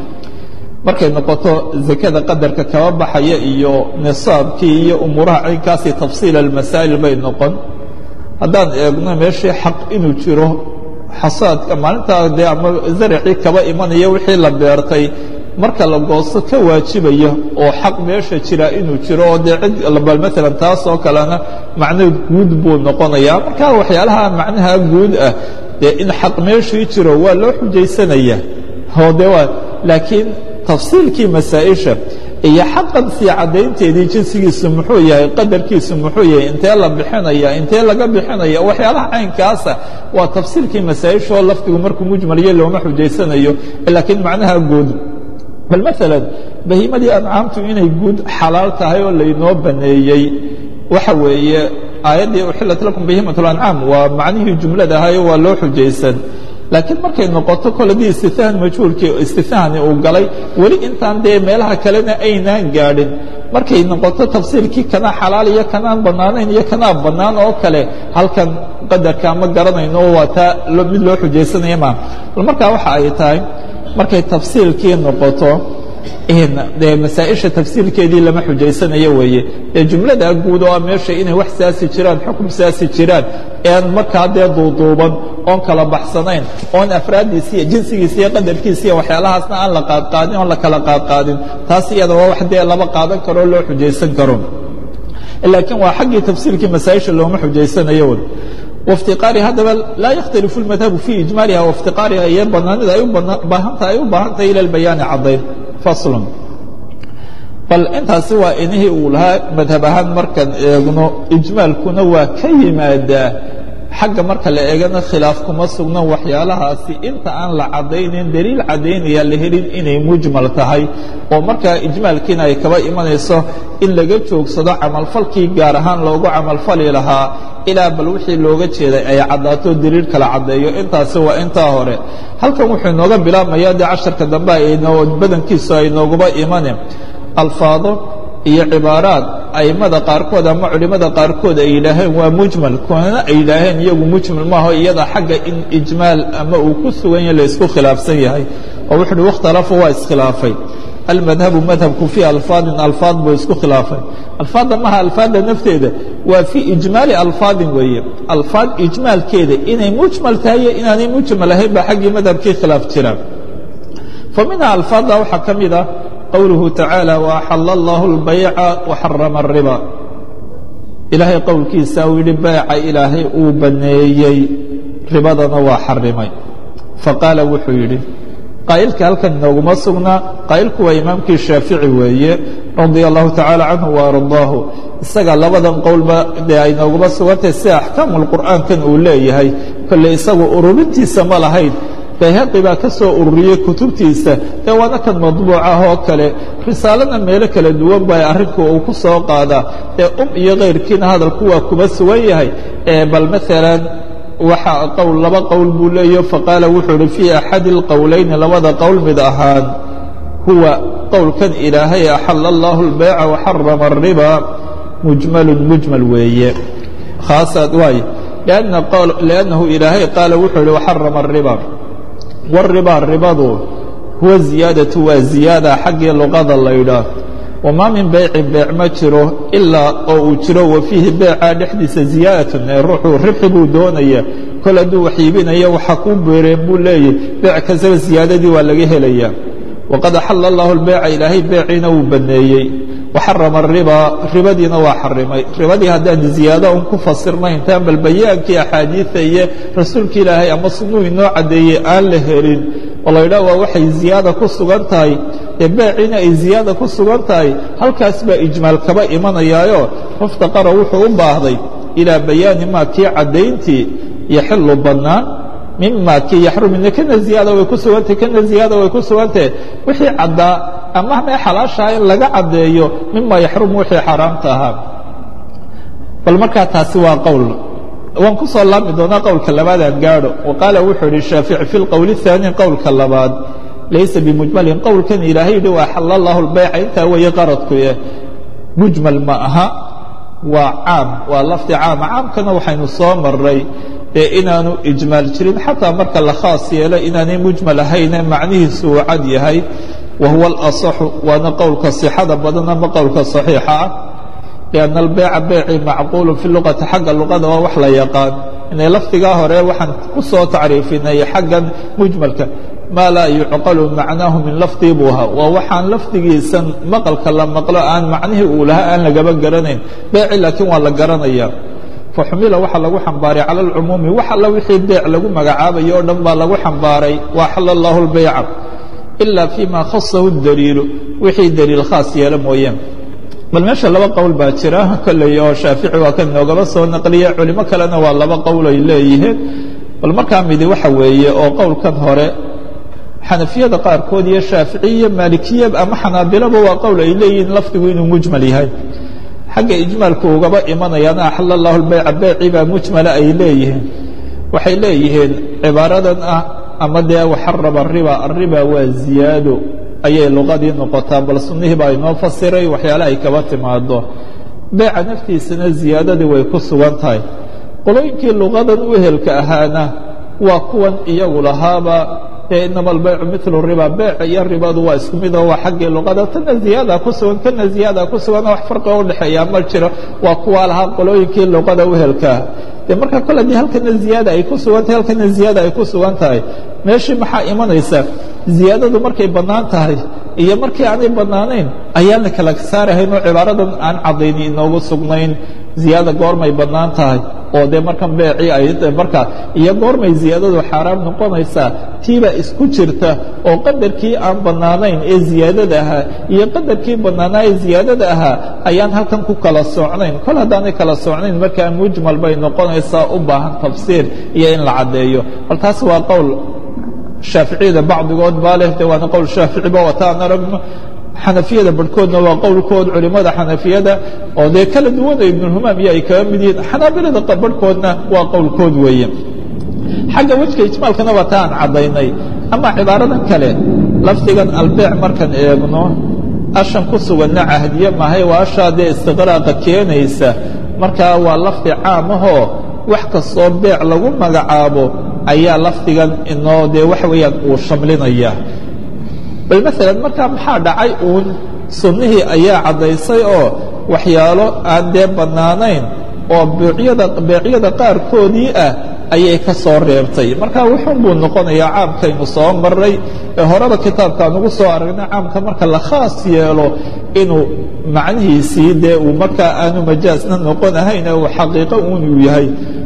[SPEAKER 1] markay noqoto zakada qadarka kaba baxaya iyo nisaabkii iyo umuuraha caynkaasi tafsiil almasaa'il bay noqon haddaan eegno meeshii xaq inuu jiro xasaadka maalintaa dee ama zaracii kaba imanaya wixii la beertay marka la goosto ka waajibaya oo xaq meesha jira inuu jiro oo dee cid bal maalan taas oo kalena macno guud buu noqonayaa marka waxyaalaha macnaha guud ah dee in xaq meeshii jiro waa loo xujaysanaya oo de waa laakiin tafsiilkii masaa'isha iyo xaqan sii caddaynteedii jinsigiisu muxuu yahay qadarkiisu muxuu yahay intee la bixinaya intee laga bixinaya waxyaalaha caynkaasa waa tafsiilkii masaa'isha oo lafdigu markuu mujmaliyo looma xujaysanayo laakiin macnaha guud bal maalan bahiimadii ancaamtu inay guud xalaal tahay oo laynoo baneeyey waxa weeye aayaddii uxilat lakum bahiimat lancaam waa macnihii jumlada ahayo waa loo xujaysan laakiin markay noqoto koladii istinahan majhuulkii istinahani uu galay weli intaan dee meelaha kalena aynaan gaadhin markay noqoto tafsiirkii kanaa xalaal iyo kanaan bannaanayn iyo kanaa bannaan oo kale halkan qadarka ma garanayno waa taa mid loo xujaysanaya maa bal markaa waxa ay tahay markay tafsiilkii noqoto dee masaa'isha tafsiilkeedii lama xujaysanayo weeye dee jumlada guud oo meesha inay wax saasi jiraan xukum saasi jiraan ean markaa dee duuduuban oon kala baxsanayn oon afraaddiisi iyo jinsigiisa iyo qadarkiisa iyo waxyaalahaasna aan la qaadqaadin oon la kala qaadqaadin taas iyada waa wax dee laba qaadan karoo loo xujaysan karo laakiin waa xaggii tafsiilkii masaa'isha looma xujaysanayo واftiqaari haddaba laa yakhtalifu اlmadhabu fii ijmaaliha waاftiqaariha iyo banaanida ay u baahanta ay u baahan tahay ila bayaani caddayn faslun bal intaasi waa inihii uu lahaa madhab ahaan markaan eegno ijmaalkuna waa ka yimaadaa xagga marka la eegana khilaaf kuma sugno waxyaalahaasi inta aan la caddaynin daliil caddaynaya la helin inay mujmal tahay oo markaa ijmaalkiina ay kaba imanayso in laga joogsado camalfalkii gaar ahaan loogu camalfali lahaa ilaa bal wixii looga jeeday ay caddaato daliil kala caddeeyo intaasi waa intaa hore halkan wuxuu inooga bilaabmaya dee casharka dambe aynoo badankiisu ay nooguba imane alfaado iyo cibaaraad a'immada qaarkood ama culimmada qaarkood ay yidhaaheen waa mujmal kuwana ay yidhaaheen iyagu mujmal maaho iyada xagga in ijmaal ama uu ku sugan yahay laysku khilaafsan yahay oo wuxu uhi wakhtalafu waa iskhilaafay almadhabu madhabku fii alfaadin alfaad buu isku khilaafay alfaadda maha alfaadda nafteeda waa fii ijmaali alfaadin weeye alfaad ijmaalkeeda inay mujmal tahay iyo inaanay mujmal ahayn baa xaggii madhabkii khilaaf jira fa minha alfaadda waxaa ka mid ah qowluhu tacaalى وaxala اllah اlbayca وxarama الriba ilaahay qowlkiisa uu yihi bayca ilaahay uu baneeyey ribadana waa xarimay faqaala wuxuu yidhi qaa'ilka halkan inooguma sugnaa qaa'ilku waa imaamkii shaafici weeye radia allahu tacaala canhu وardaahu isaga labadan qowlba dee ay nooguma sugantahay sida axkaamu اlqur'aankan uu leeyahay kolle isagu ururintiisa ma lahayn bayhaqi baa ka soo ururiyey kutubtiisa dee waana kan madbuucah oo kale risaalana meelo kala duwan baa arrinku uu ku soo qaadaa ee um iyo kayrkiina hadalku waa kuma sugan yahay bal maalan waxa qowl laba qowl buu leeyaho faqaala wuxuu uhi fii axadi اlqowlayni labada qowl mid ahaan huwa qowlkan ilaahay axala allahu اlbayca waxarama الriba mujmalu mujmal weeye khaasaad waay liannahu ilaahay qaala wuxuu ihi waxarama الriba wالriba ribadu huwa ziyaadatu waa ziyaada xaggii luqada laydhaah wamaa min beycin beec ma jiro ilaa oo uu jiro wa fiihi beecaa dhexdiisa ziyaadatun ee ruuxuu ribxi buu doonaya kol hadduu wax iibinaya waxa kuu beereen buu leeyahy beec kastaba ziyaadadii waa laga helayaa waqad axala allahu lbeyca ilaahay beeciina wuu baneeyey waxarama ariba ribadiina waa xarimay ribadii haddaan ziyaado un ku fasirnay intaan bal bayaankii axaadiida iyo rasuulka ilaahay ama sunuu inoo caddeeyey aan la helin oo la yidhaah waa waxay ziyaada ku sugan tahay dee beeciina ay ziyaada ku sugan tahay halkaas baa ijmaal kaba imanayaayo muftaqara wuxuu u baahday ilaa bayaani maa kii caddayntii yaxilu bannaan mima kii yaxrumina kana ziyaada way ku sugantahe kana ziyaada way ku sugantahe wixii caddaa ama mee xalaashaha in laga caddeeyo mima yaxrumu wixii xaaraamta ahaa bal markaa taasi waa qowl waan ku soo laabmi doonaa qowlka labaadaan gaadho wa qaala wuxuu idhi shaafici fi lqowli الثaani qowlka labaad laysa bimujmalin qowlkan ilaahay yidhi waa xala allahu lbayca intaa weeye qaradkuye mujmal ma aha waa caam waa lafdi caama caamkana waxaynu soo maray dee inaanu ijmaal jirin xataa marka la khaas yeelo inaanay mujmal ahayne macnihiisu uu cad yahay wa huwa alasaxu waana qowlka sixada badan ama qowlka saxiixa ah lianna albeyca beyci macquulu fi luqati xagga luqada waa wax la yaqaan inay lafdigaa hore waxaan ku soo tacriifinay xaggan mujmalka maa laa yucqalu macnaahu min lafdii buu ahaa waa waxaan lafdigiisan maqalka la maqlo aan macnihii uu lahaa aan lagaba garanayn beyci laakiin waa la garanaya faxumila waxaa lagu xambaaray cala alcumuumi wax alla wixii beec lagu magacaabayo o dhan baa lagu xambaaray wa axala allahu lbayca ila fima khasahu daliilu wixii daliil khaas yeelo mooyeen bal meesha laba qowl baa jira kolley oo shaafici waa kan noogaba soo naqliya culimo kalena waa laba qowl ay leeyihiin bal markaa midi waxa weeye oo qowlkan hore xanafiyada qaarkood iyo shaaficiya maalikiya ama xanaabilaba waa qowl ay leeyihiin lafdigu inuu mujmal yahay xagga ijmaalku ugaba imanayaana axala allahu lbayca beyci baa mujmala ay leeyihiin waxay leeyihiin cibaaradan ah ama dee waxaraba ariba ariba waa ziyaado ayay luqadii noqotaa bal sunnihii baa inoo fasiray waxyaale ay kaba timaado beeca naftiisana ziyaadadii way ku sugan tahay qolooyinkii luqadan u ehelka ahaana waa kuwan iyagu lahaaba ee inama albaycu milu riba beeca iyo ribadu waa isku mid oo waa xaggii luqada tana ziyaada ku sugan kana ziyaada ku sugan wax farqiga udhexeeya ma jiro waa kuwaa lahaa qolooyinkii luqada uhelkaa de marka kole dee halkana ziyaada ay ku sugan tahay halkana ziyaada ay ku sugan tahay meeshii maxaa imanaysa ziyaadadu markay bannaan tahay iyo markii aanay bannaanayn ayaan la kala saarahayn oo cibaaradan aan caddayni inoogu sugnayn ziyaada goormay bannaan tahay oo dee markan beecii ay marka iyo goormay ziyaadadu xaaraam noqonaysaa tiibaa isku jirta oo qadarkii aan bannaanayn ee ziyaadada ahaa iyo qadarkii bannaanaa ee ziyaadada ahaa ayaan halkan ku kala socnayn kol haddaanay kala socnayn markaa mujmal bay noqonaysaa u baahan tafsiir iyo in la caddeeyo bal taas waa qowl shaaficiyada bacdigood baa leh de waana qowl shaaficiba wataan aragno xanafiyada barhkoodna waa qowlkood culimmada xanafiyada oo dee kala duwana ibnuhumaam iyo ay kaga mid yihiin xanaabilada barhkoodna waa qowlkood weeye xagga wejka ijmaalkana waa ta aan caddaynay ama cibaaradan kale lafdigan albeec markaan eegno ashan ku suganna cahdiye mahay waa ashaa dee istiqraaqa keenaysa markaa waa lafdi caamahoo wax kastoo beec lagu magacaabo ayaa lafdigan inoo dee waxa weeyaan uu shamlinaya bal maalan markaa maxaa dhacay uun sunnihii ayaa caddaysay oo waxyaalo aan dee bannaanayn oo beecyada beecyada qaarkoodii ah ayay ka soo reebtay marka wuxuun buu noqonayaa caamkaynu soo maray ee horeba kitaabkaan ugu soo aragnay caamka marka la khaas yeelo inuu macnihiisii dee uu markaa aanu majaasna noqon ahayn ee uu xaqiiqo uun uu yahay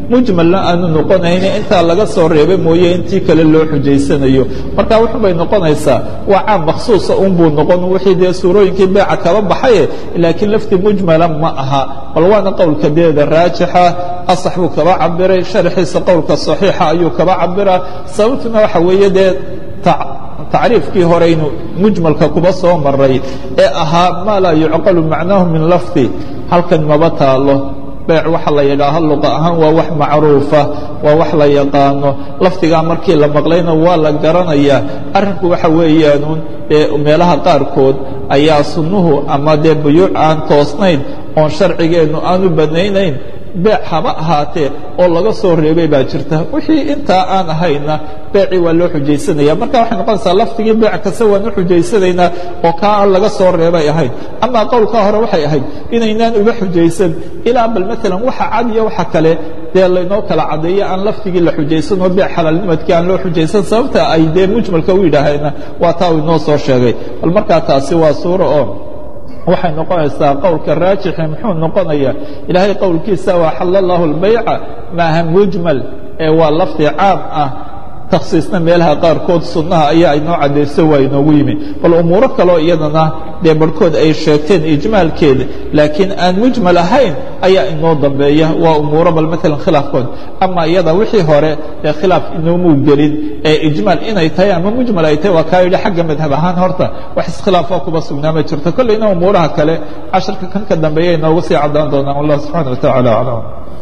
[SPEAKER 1] mujmalna aanu noqonayni intaa laga soo reebay mooye intii kale loo xujaysanayo marka wuxun bay noqonaysaa waa caam makhsuusa unbuu noqon wixii dee suurooyinkii beeca kaba baxaye laakiin lafti mujmala ma aha bal waana qowlka deeda raajixa asax buu kaba cabiray sharxiisa qowlka saxiixa ayuu kaba cabiraa sababtuna waxa weeye dee tacriifkii horeynu mujmalka kuba soo maray ee ahaa maa laa yucqalu macnaahu min lafdi halkan maba taalo beec waxa la yidhaaho luqa ahaan waa wax macruufa waa wax la yaqaano lafdigaa markii la maqlayna waa la garanayaa arrinku waxa weeyaanuun dee meelaha qaarkood ayaa sunnuhu ama dee buyuuc aan toosnayn oon sharcigeennu aanu banaynayn beec haba ahaatee oo laga soo reebay baa jirta wixii intaa aan ahayna beecii waa loo xujaysanaya marka waxay noqonaysaa lafdigii beec kasta waan u xujaysanaynaa oo kaa aan laga soo reebay ahayd amaa qowlkaa hore waxay ahayd inaynaan uba xujaysan ilaa bal maalan waxa cad iyo waxa kale dee laynoo kala caddeeyo aan lafdigii la xujaysanoo beec xalaalnimadkii aan loo xujaysan sababta ay dee mujmalka u yidhaahayna waa taa uu inoo soo sheegay bal markaa taasi waa suuro oo waxay noqonaysaa qowlka raajixi muxuu noqonayaa ilaahay qowlkiisa waa xalla allahu اlbayca maaha mujmal ee waa lafdi caam ah takhsiisna meelaha qaarkood sunnaha ayaa inoo caddayso waa inoogu yimi bal umuuro kaleo iyadana dee barhkood ay sheegteen ijmaalkeeda laakiin aan mujmal ahayn ayaa inoo dambeeya waa umuuro bal maalan khilaafkood ama iyada wixii hore ee khilaaf inoomuu gelin ee ijmaal inay tahay ama mujmal ay tahay waa kaa yidhi xagga madhab ahaan horta wax iskhilaafoo kuba sugnaa ma jirto kollayna umuuraha kale casharka kan ka dambeeya inoogu sii caddaan doonaan wallah subxana wa tacala aclam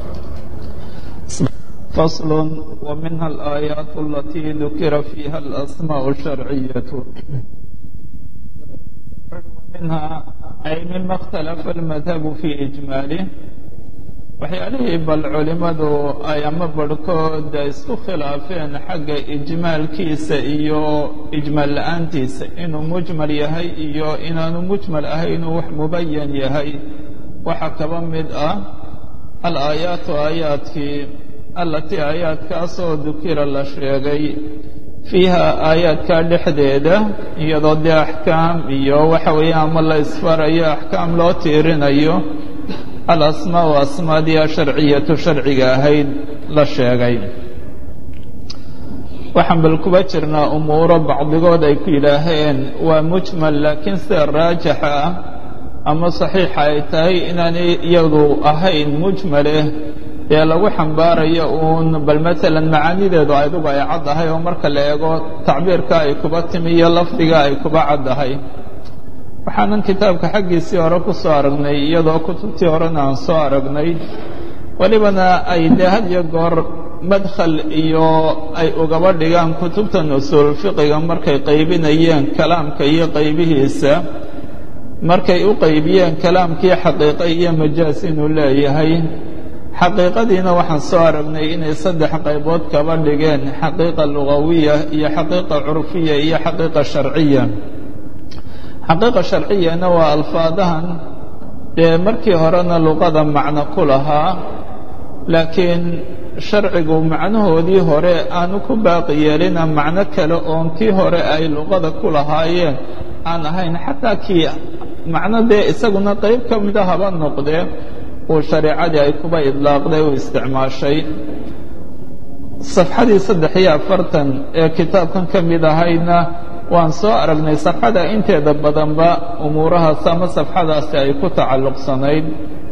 [SPEAKER 1] فصل ومنها الآيات التي ذكر فيها الأسماء الشرعية منها أي مما اختلف المذهب في إجماله waxyaalihii bal culimmadu ay ama barhkood isku khilaafeen xagga ijmaalkiisa iyo ijmaal la'aantiisa inuu mujmal yahay iyo inaanu mujmal ahay inuu wax mubayan yahay waxaa kaba mid ah alaayaatu aayaadkii allatii aayaadkaasoo dukira la sheegay fiiha aayaadka dhexdeeda iyadoo dee axkaam iyo waxa weeye ama la isfarayo axkaam loo tiirinayo alasmaa u asmaadii asharciyatu sharciga ahayd la sheegay waxaan bal kuba jirnaa umuuro bacdigood ay ku yidhaaheen waa mujmal laakiin sida raajixa ah ama saxiixa ay tahay inaanay iyadu ahayn mujmaleh dee lagu xambaarayo uun bal maalan macaanideedu adigu ay caddahay oo marka la eego tacbiirka ay kuba timi iyo lafdiga ay kuba caddahay waxaanan kitaabka xaggiisii hore ku soo aragnay iyadoo kutubtii horena aan soo aragnay welibana ay dee had iyo goor madkhal iyo ay ugaba dhigaan kutubtan usuul fiqiga markay qaybinayeen kalaamka iyo qaybihiisa markay u qaybiyeen kalaamkii xaqiiqa iyo majaas inuu leeyahay xaqiiqadiina waxaan soo aragnay inay saddex qaybood kaba dhigeen xaqiiqa lugawiya iyo xaqiiqa curfiya iyo xaqiiqa sharciya xaqiiqa sharciyana waa alfaadahan dee markii horena luqada macno ku lahaa laakiin sharcigu macnahoodii hore aanu ku baaqi yeelina macno kale oon kii hore ay luqada ku lahaayeen aan ahayn xataa kii macno dee isaguna qayb ka mida haba noqdee uu shareecadii ay kuba idlaaqday u isticmaashay safxadii saddex iyo afartan ee kitaabkan ka mid ahaydna waan soo aragnay safxada inteeda badanba umuurahaas ama safxadaasi ay ku tacalluqsanayd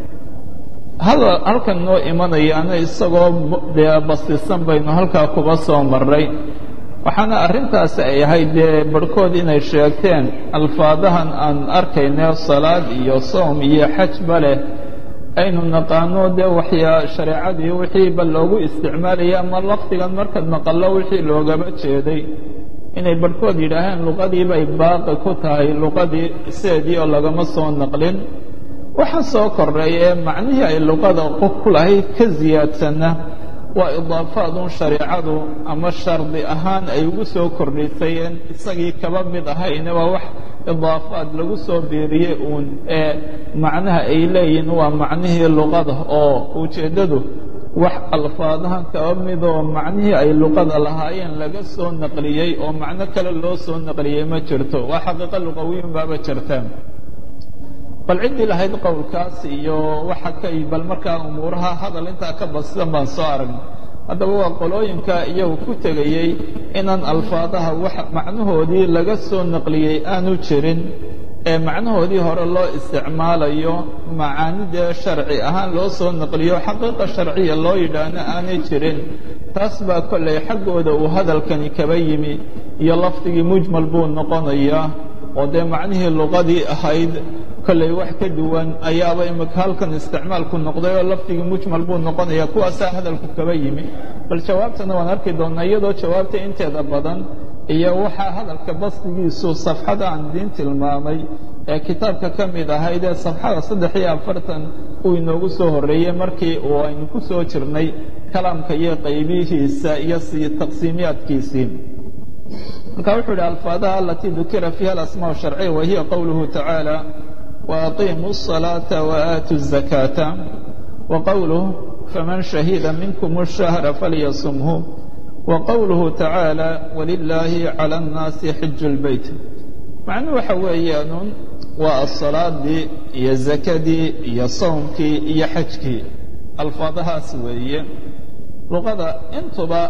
[SPEAKER 1] halkan noo imanayaana isagoo dee bastisan baynu halkaa kuba soo maray waxaana arrintaasi ay ahayd dee barhkood inay sheegteen alfaadahan aan arkayne salaad iyo soom iyo xajba leh aynu naqaano dee waxyaa shareecadii wixii ba loogu isticmaalaya ama lafdigan markaad maqallo wixii loogaba jeeday inay barhkood yidhaaheen luqadii bay baaqi ku tahay luqadii sideedii oo lagama soo naqlin waxa soo kordhay ee macnihii ay luqada ku lahayd ka siyaadsanna waa idaafaadun shareecadu ama shardi ahaan ay ugu soo kordhisayeen isagii kaba mid ahayne waa wax idaafaad lagu soo biiriyey uun ee macnaha ay leeyihiin waa macnihii luqada oo ujeeddadu wax alfaadahan kaba midoo macnihii ay luqada lahaayeen laga soo naqliyey oo macno kale loo soo naqliyey ma jirto waa xaqiiqo luqawiyun baaba jirta bal ciddii lahayd qowlkaas iyo waxa ka bal markaa umuuraha hadal intaa ka badsidan baan soo aragnay haddaba waa qolooyinka iyagu ku tegayey inaan alfaadaha wax macnahoodii laga soo naqliyey aanu jirin ee macnahoodii hore loo isticmaalayo macaanidee sharci ahaan loo soo naqliyo xaqiiqa sharciya loo yidhaahno aanay jirin taas baa kollay xaggooda uu hadalkani kaba yimi iyo lafdigii mujmal buu noqonayaa oo dee macnihii luqadii ahayd kollay wax ka duwan ayaaba imika halkan isticmaalku noqday oo lafdigii mujmal buu noqonaya kuwaasaa hadalku kaba yimi bal jawaabtana waan arki doonnaa iyadoo jawaabta inteeda badan iyo waxaa hadalka basdigiisu safxada aan idiin tilmaamay ee kitaabka ka mid ahayd ee safxada saddex iyo afartan uu inoogu soo horreeyey markii uu aynu ku soo jirnay kalaamka iyo qaybihiisa iyo si taqsiimiyaadkiisii marka wuxuu yidhi alfaadaha alatii dukira fiiha alasmaa sharciya wa hiya qowluhu tacaala waaqiimuu الصalaaةa waaatu الzakaata wa qowluh faman shahida minkum الshahra falyasumhu wa qowluhu tacaala walilaahi calى الnaasi xiju اlbeyt macnuhu waxa weeyaanun waa asalaadii iyo zakadii iyo sowmkii iyo xajkii alfaadahaas weeye luqada intuba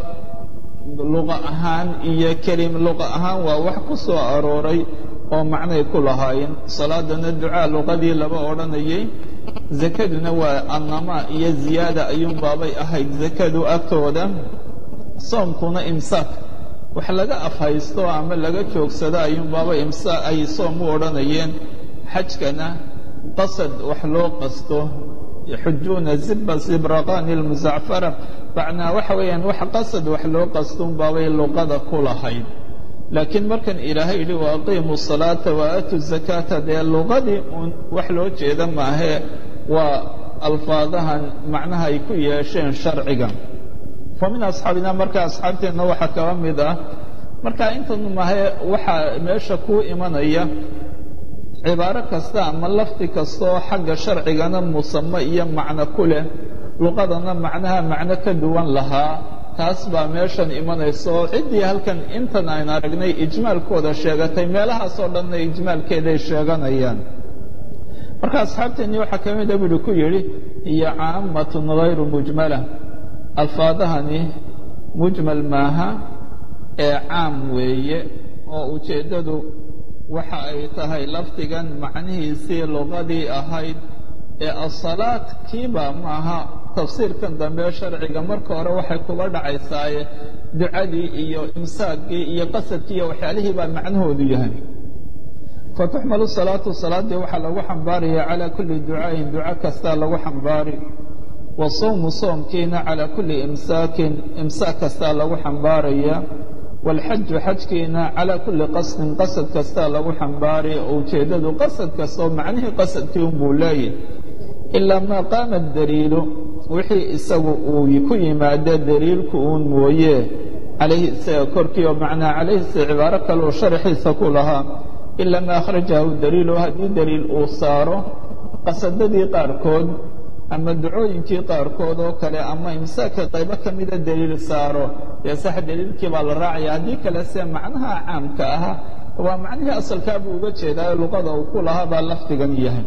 [SPEAKER 1] luqa ahaan iyo kelim luqa ahaan waa wax ku soo arooray oo macnay ku lahaayeen salaadana ducaa luqadii laba odhanayay zakaduna waa annamaa iyo ziyaada ayuunbaabay ahayd zakadu agtooda soomkuna imsaak wax laga afhaysto ama laga joogsado ayuunbaaba imsaa ay soom u odhanayeen xajkana qasad wax loo qasto yaxujuuna ziba zibraqani lmusacfara macnaa waxa weeyaan wax qasad wax loo qastoun baabay luqada ku lahayd laakiin markan ilaahay yidhi wa aqiimu salaata wa aatu zakaata dee luqadii uun wax loo jeeda maahee waa alfaadahan macnaha ay ku yeesheen sharciga fa min asxaabina marka asxaabteenna waxaa kaba mid ah marka intan mahe waxaa meesha kuu imanaya cibaaro kasta ama lafdi kastaoo xagga sharcigana musame iyo macno ku leh luqadana macnaha macno ka duwan lahaa taas baa meeshan imanaysa oo ciddii halkan intan ayn aragnay ijmaalkooda sheegatay meelahaasoo dhanna ijmaalkeeday sheeganayaan marka asxaabteennii waxaa ka mida buuhi ku yidhi hiyo caammatun hayru mujmala alfaadahani mujmal maaha ee caam weeye oo ujeeddadu waxa ay tahay lafdigan macnihiisii luqadii ahayd ee asalaad kiiba maaha tafsiirkan dambe sharciga marka hore waxay kuba dhacaysaaye ducadii iyo imsaakii iyo qasadkii iyo waxyaalihii baa macnahoodu yahay fatuxmalu salaatu salaaddii waxaa lagu xambaaraya calaa kulli ducaayin duco kastaa lagu xambaari wa sawmu soomkiina calaa kulli imsaakin imsaak kastaa lagu xambaaraya waalxaju xajkiina calaa kulli qasdin qasad kastaa lagu xambaari oo ujeeddadu qasad kastoo macnihii qasadkii unbuu leeyahy ilaa maa qaama daliilu wixii isagu uu ku yimaado daliilku uun mooye calayhi isaga korkii oo macnaa calayhi se cibaaro kaleu sharaxiisa ku lahaa ilaa maa akhrajahu daliilu haddii daliil uu saaro qasadadii qaarkood ama ducooyinkii qaarkood oo kale ama imsaaka qaybo ka mida daliil saaro dee sax daliilkii baa la raacaya haddii kale se macnaha caamka ah waa macnihii asalkaa buu uga jeedaa luqada uu ku lahaa baa lafdigan yahay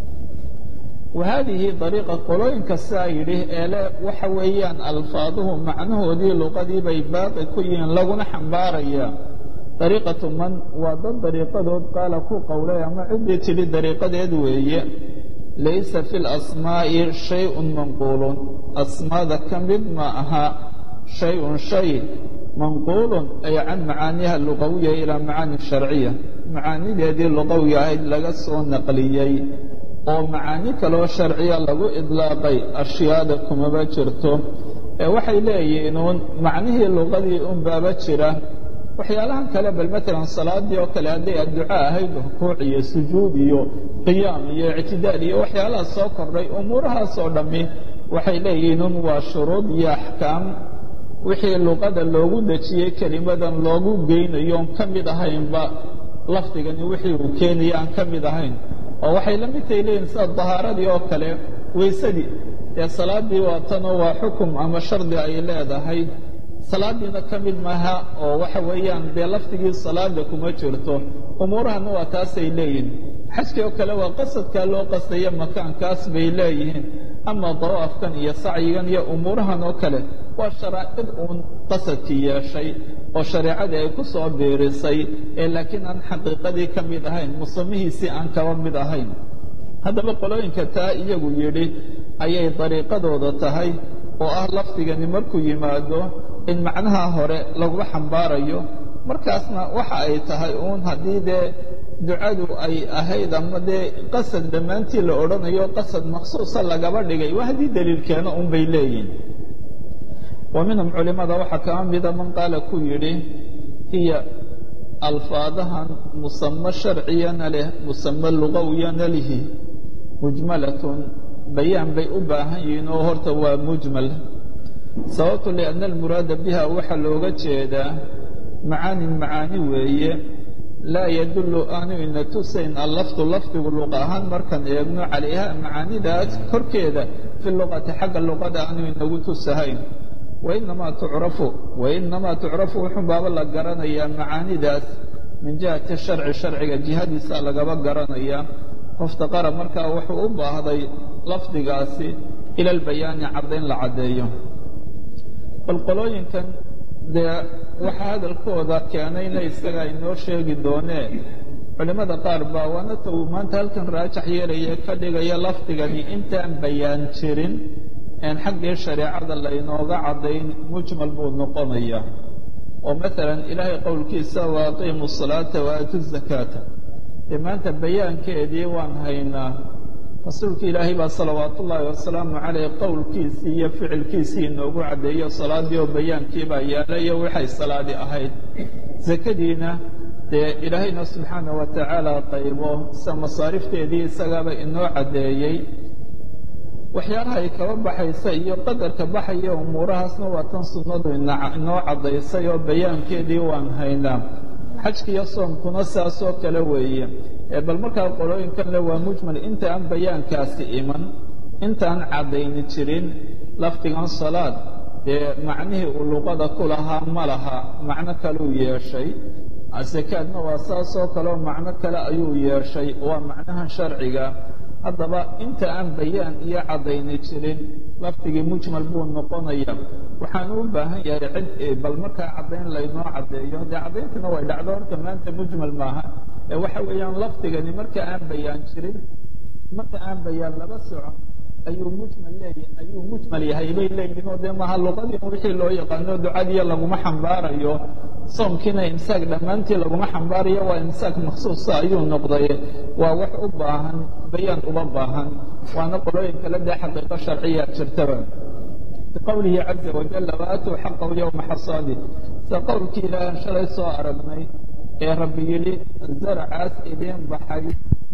[SPEAKER 1] wa haadihi dariiqa qolooyinka siaa yidhi eele waxa weeyaan alfaaduhu macnahoodii luqadii bay baaqi ku yihiin laguna xambaarayaa dariiqatu man waa dad dariiqadood qaala ku qowlay ama ciddii tidhi dariiqadeed weeye laysa fi lasmaa'i shay-un manquulun asmaada ka mid ma aha shay-un shay manquulun ay can macaaniha luqawiya ilaa macaani sharciya macaanideedii luqawiga ahayd laga soo naqliyey oo macaani kaloo sharciya lagu idlaaqay ashyaada kumaba jirto ee waxay leeyihiin uun macnihii luqadii un baaba jira waxyaalahan kale bal matalan salaadii oo kale hadday adduca ahayd rukuuc iyo sujuud iyo qiyaam iyo ictidaal iyo waxyaalahaas soo kordhay umuurahaasoo dhammi waxay leeyihiin un waa shuruud iyo axkaam wixii luqada loogu dejiyey kelimadan loogu geynayo on ka mid ahaynba lafdigani wixii uu keenaya aan ka mid ahayn oo waxay la mid tahay leeyihin sida dahaaradii oo kale weysadii ee salaadii waa tanoo waa xukum ama shardi ay leedahay salaadiina ka mid maaha oo waxa weeyaan dee lafdigii salaada kuma jirto umuurahana waa taasay leeyihin xajkii oo kale waa qasadkaa loo qastaya makaankaas bay leeyihiin ama dawaafkan iyo sacyigan iyo umuurahan oo kale waa sharaa'id uun qasadkii yeeshay oo shareecadii ay ku soo biirisay ee laakiin aan xaqiiqadii ka mid ahayn musamihiisii aan kaba mid ahayn haddaba qolooyinka taa iyagu yidhi ayay dariiqadooda tahay oo ah lafdigani markuu yimaado in macnaha hore laguma xambaarayo markaasna waxa ay tahay uun haddii dee ducadu ay ahayd ama dee qasad dhammaantii la odhanayo qasad maksuusa lagaba dhigay waa haddii daliilkeeno un bay leeyihin wa minhum culimada waxaa kama mida man qaala ku yidhi hiya alfaadahan musamo sharciyana leh musamo lugawiyana lihi mujmalatun bayaan bay u baahan yihiin oo horta waa mujmal sababtu lianna almuraada biha waxaa looga jeedaa macaanin macaani weeye laa yadullu aanu ina tusayn allafdu lafdigu luqa ahaan markaan eegno calayha macaanidaas korkeeda fi luqati xagga luqada aanu inagu tusahayn wainamaa tucrafu wainamaa tucrafu wuxuu baaba la garanayaa macaanidaas min jihati sharci sharciga jihadiisa lagaba garanayaa muftaqara markaa wuxuu u baahday lafdigaasi ila albayaani caddayn la caddeeyo bal qolooyinkan dee waxaa hadalkooda keenayna isaga inoo sheegi doonee culimmada qaar baa waanata uu maanta halkan raajax yeelaya ka dhigaya lafdigani intaan bayaan jirin een xaggii shareecada laynooga caddayn mujmal buu noqonaya oo maalan ilaahay qowlkiisa wa aqiimu salaata wa aatu zakaata dee maanta bayaankeedii waan haynaa rasuulka ilaahay baa salawaatu ullaahi wasalaamu caleyh qowlkiisii iyo ficilkiisii inoogu caddeeyo salaadii oo bayaankiibaa yaalayo waxay salaadi ahayd zakadiina dee ilaahayna subxaana wa tacaala qaybo sida masaarifteedii isagaaba inoo caddeeyey waxyaalaha ay kaba baxaysa iyo qadarka baxaya umuurahaasna waa tan sunnadu inoo caddaysay oo bayaankeedii waan haynaa xajkiiyo soomkuna saasoo kale weeye bal markaa qolooyinkan le waa mujmal inta aan bayaankaasi iman intaan caddayni jirin lafdigan salaad dee macnihii uu luqada ku lahaa ma laha macno kaleu yeeshay sakaadna waa saasoo kaleoo macno kale ayuu yeeshay waa macnaha sharciga haddaba inta aan bayaan iyo caddayni jirin lafdigii mujmal buu noqonaya waxaan u baahan yahay cid bal markaa caddayn laynoo caddeeyo dee caddayntuna way dhacdo horta maanta mujmal maaha ee waxa weeyaan lafdigani marka aan bayaan jirin marka aan bayaan laba soco ayuu mujmal leeyahay ayuu mujmal yahay bay leeyihin oo dee maha luqadii wixii loo yaqaano ducadiiya laguma xambaarayo soomkiina imsaak dhammaantii laguma xambaarayo waa imsaak maksuusa ayuu noqday waa wax u baahan bayaan uma baahan waana qolooyin kale dee xaqiiqo sharciya jirtaba biqowlihi caza wajala waatuu xaqahu yowma xasaadi sida qowlkii ilaahan shalay soo aragnay ee rabbi yidhi zaracaas idiin baxay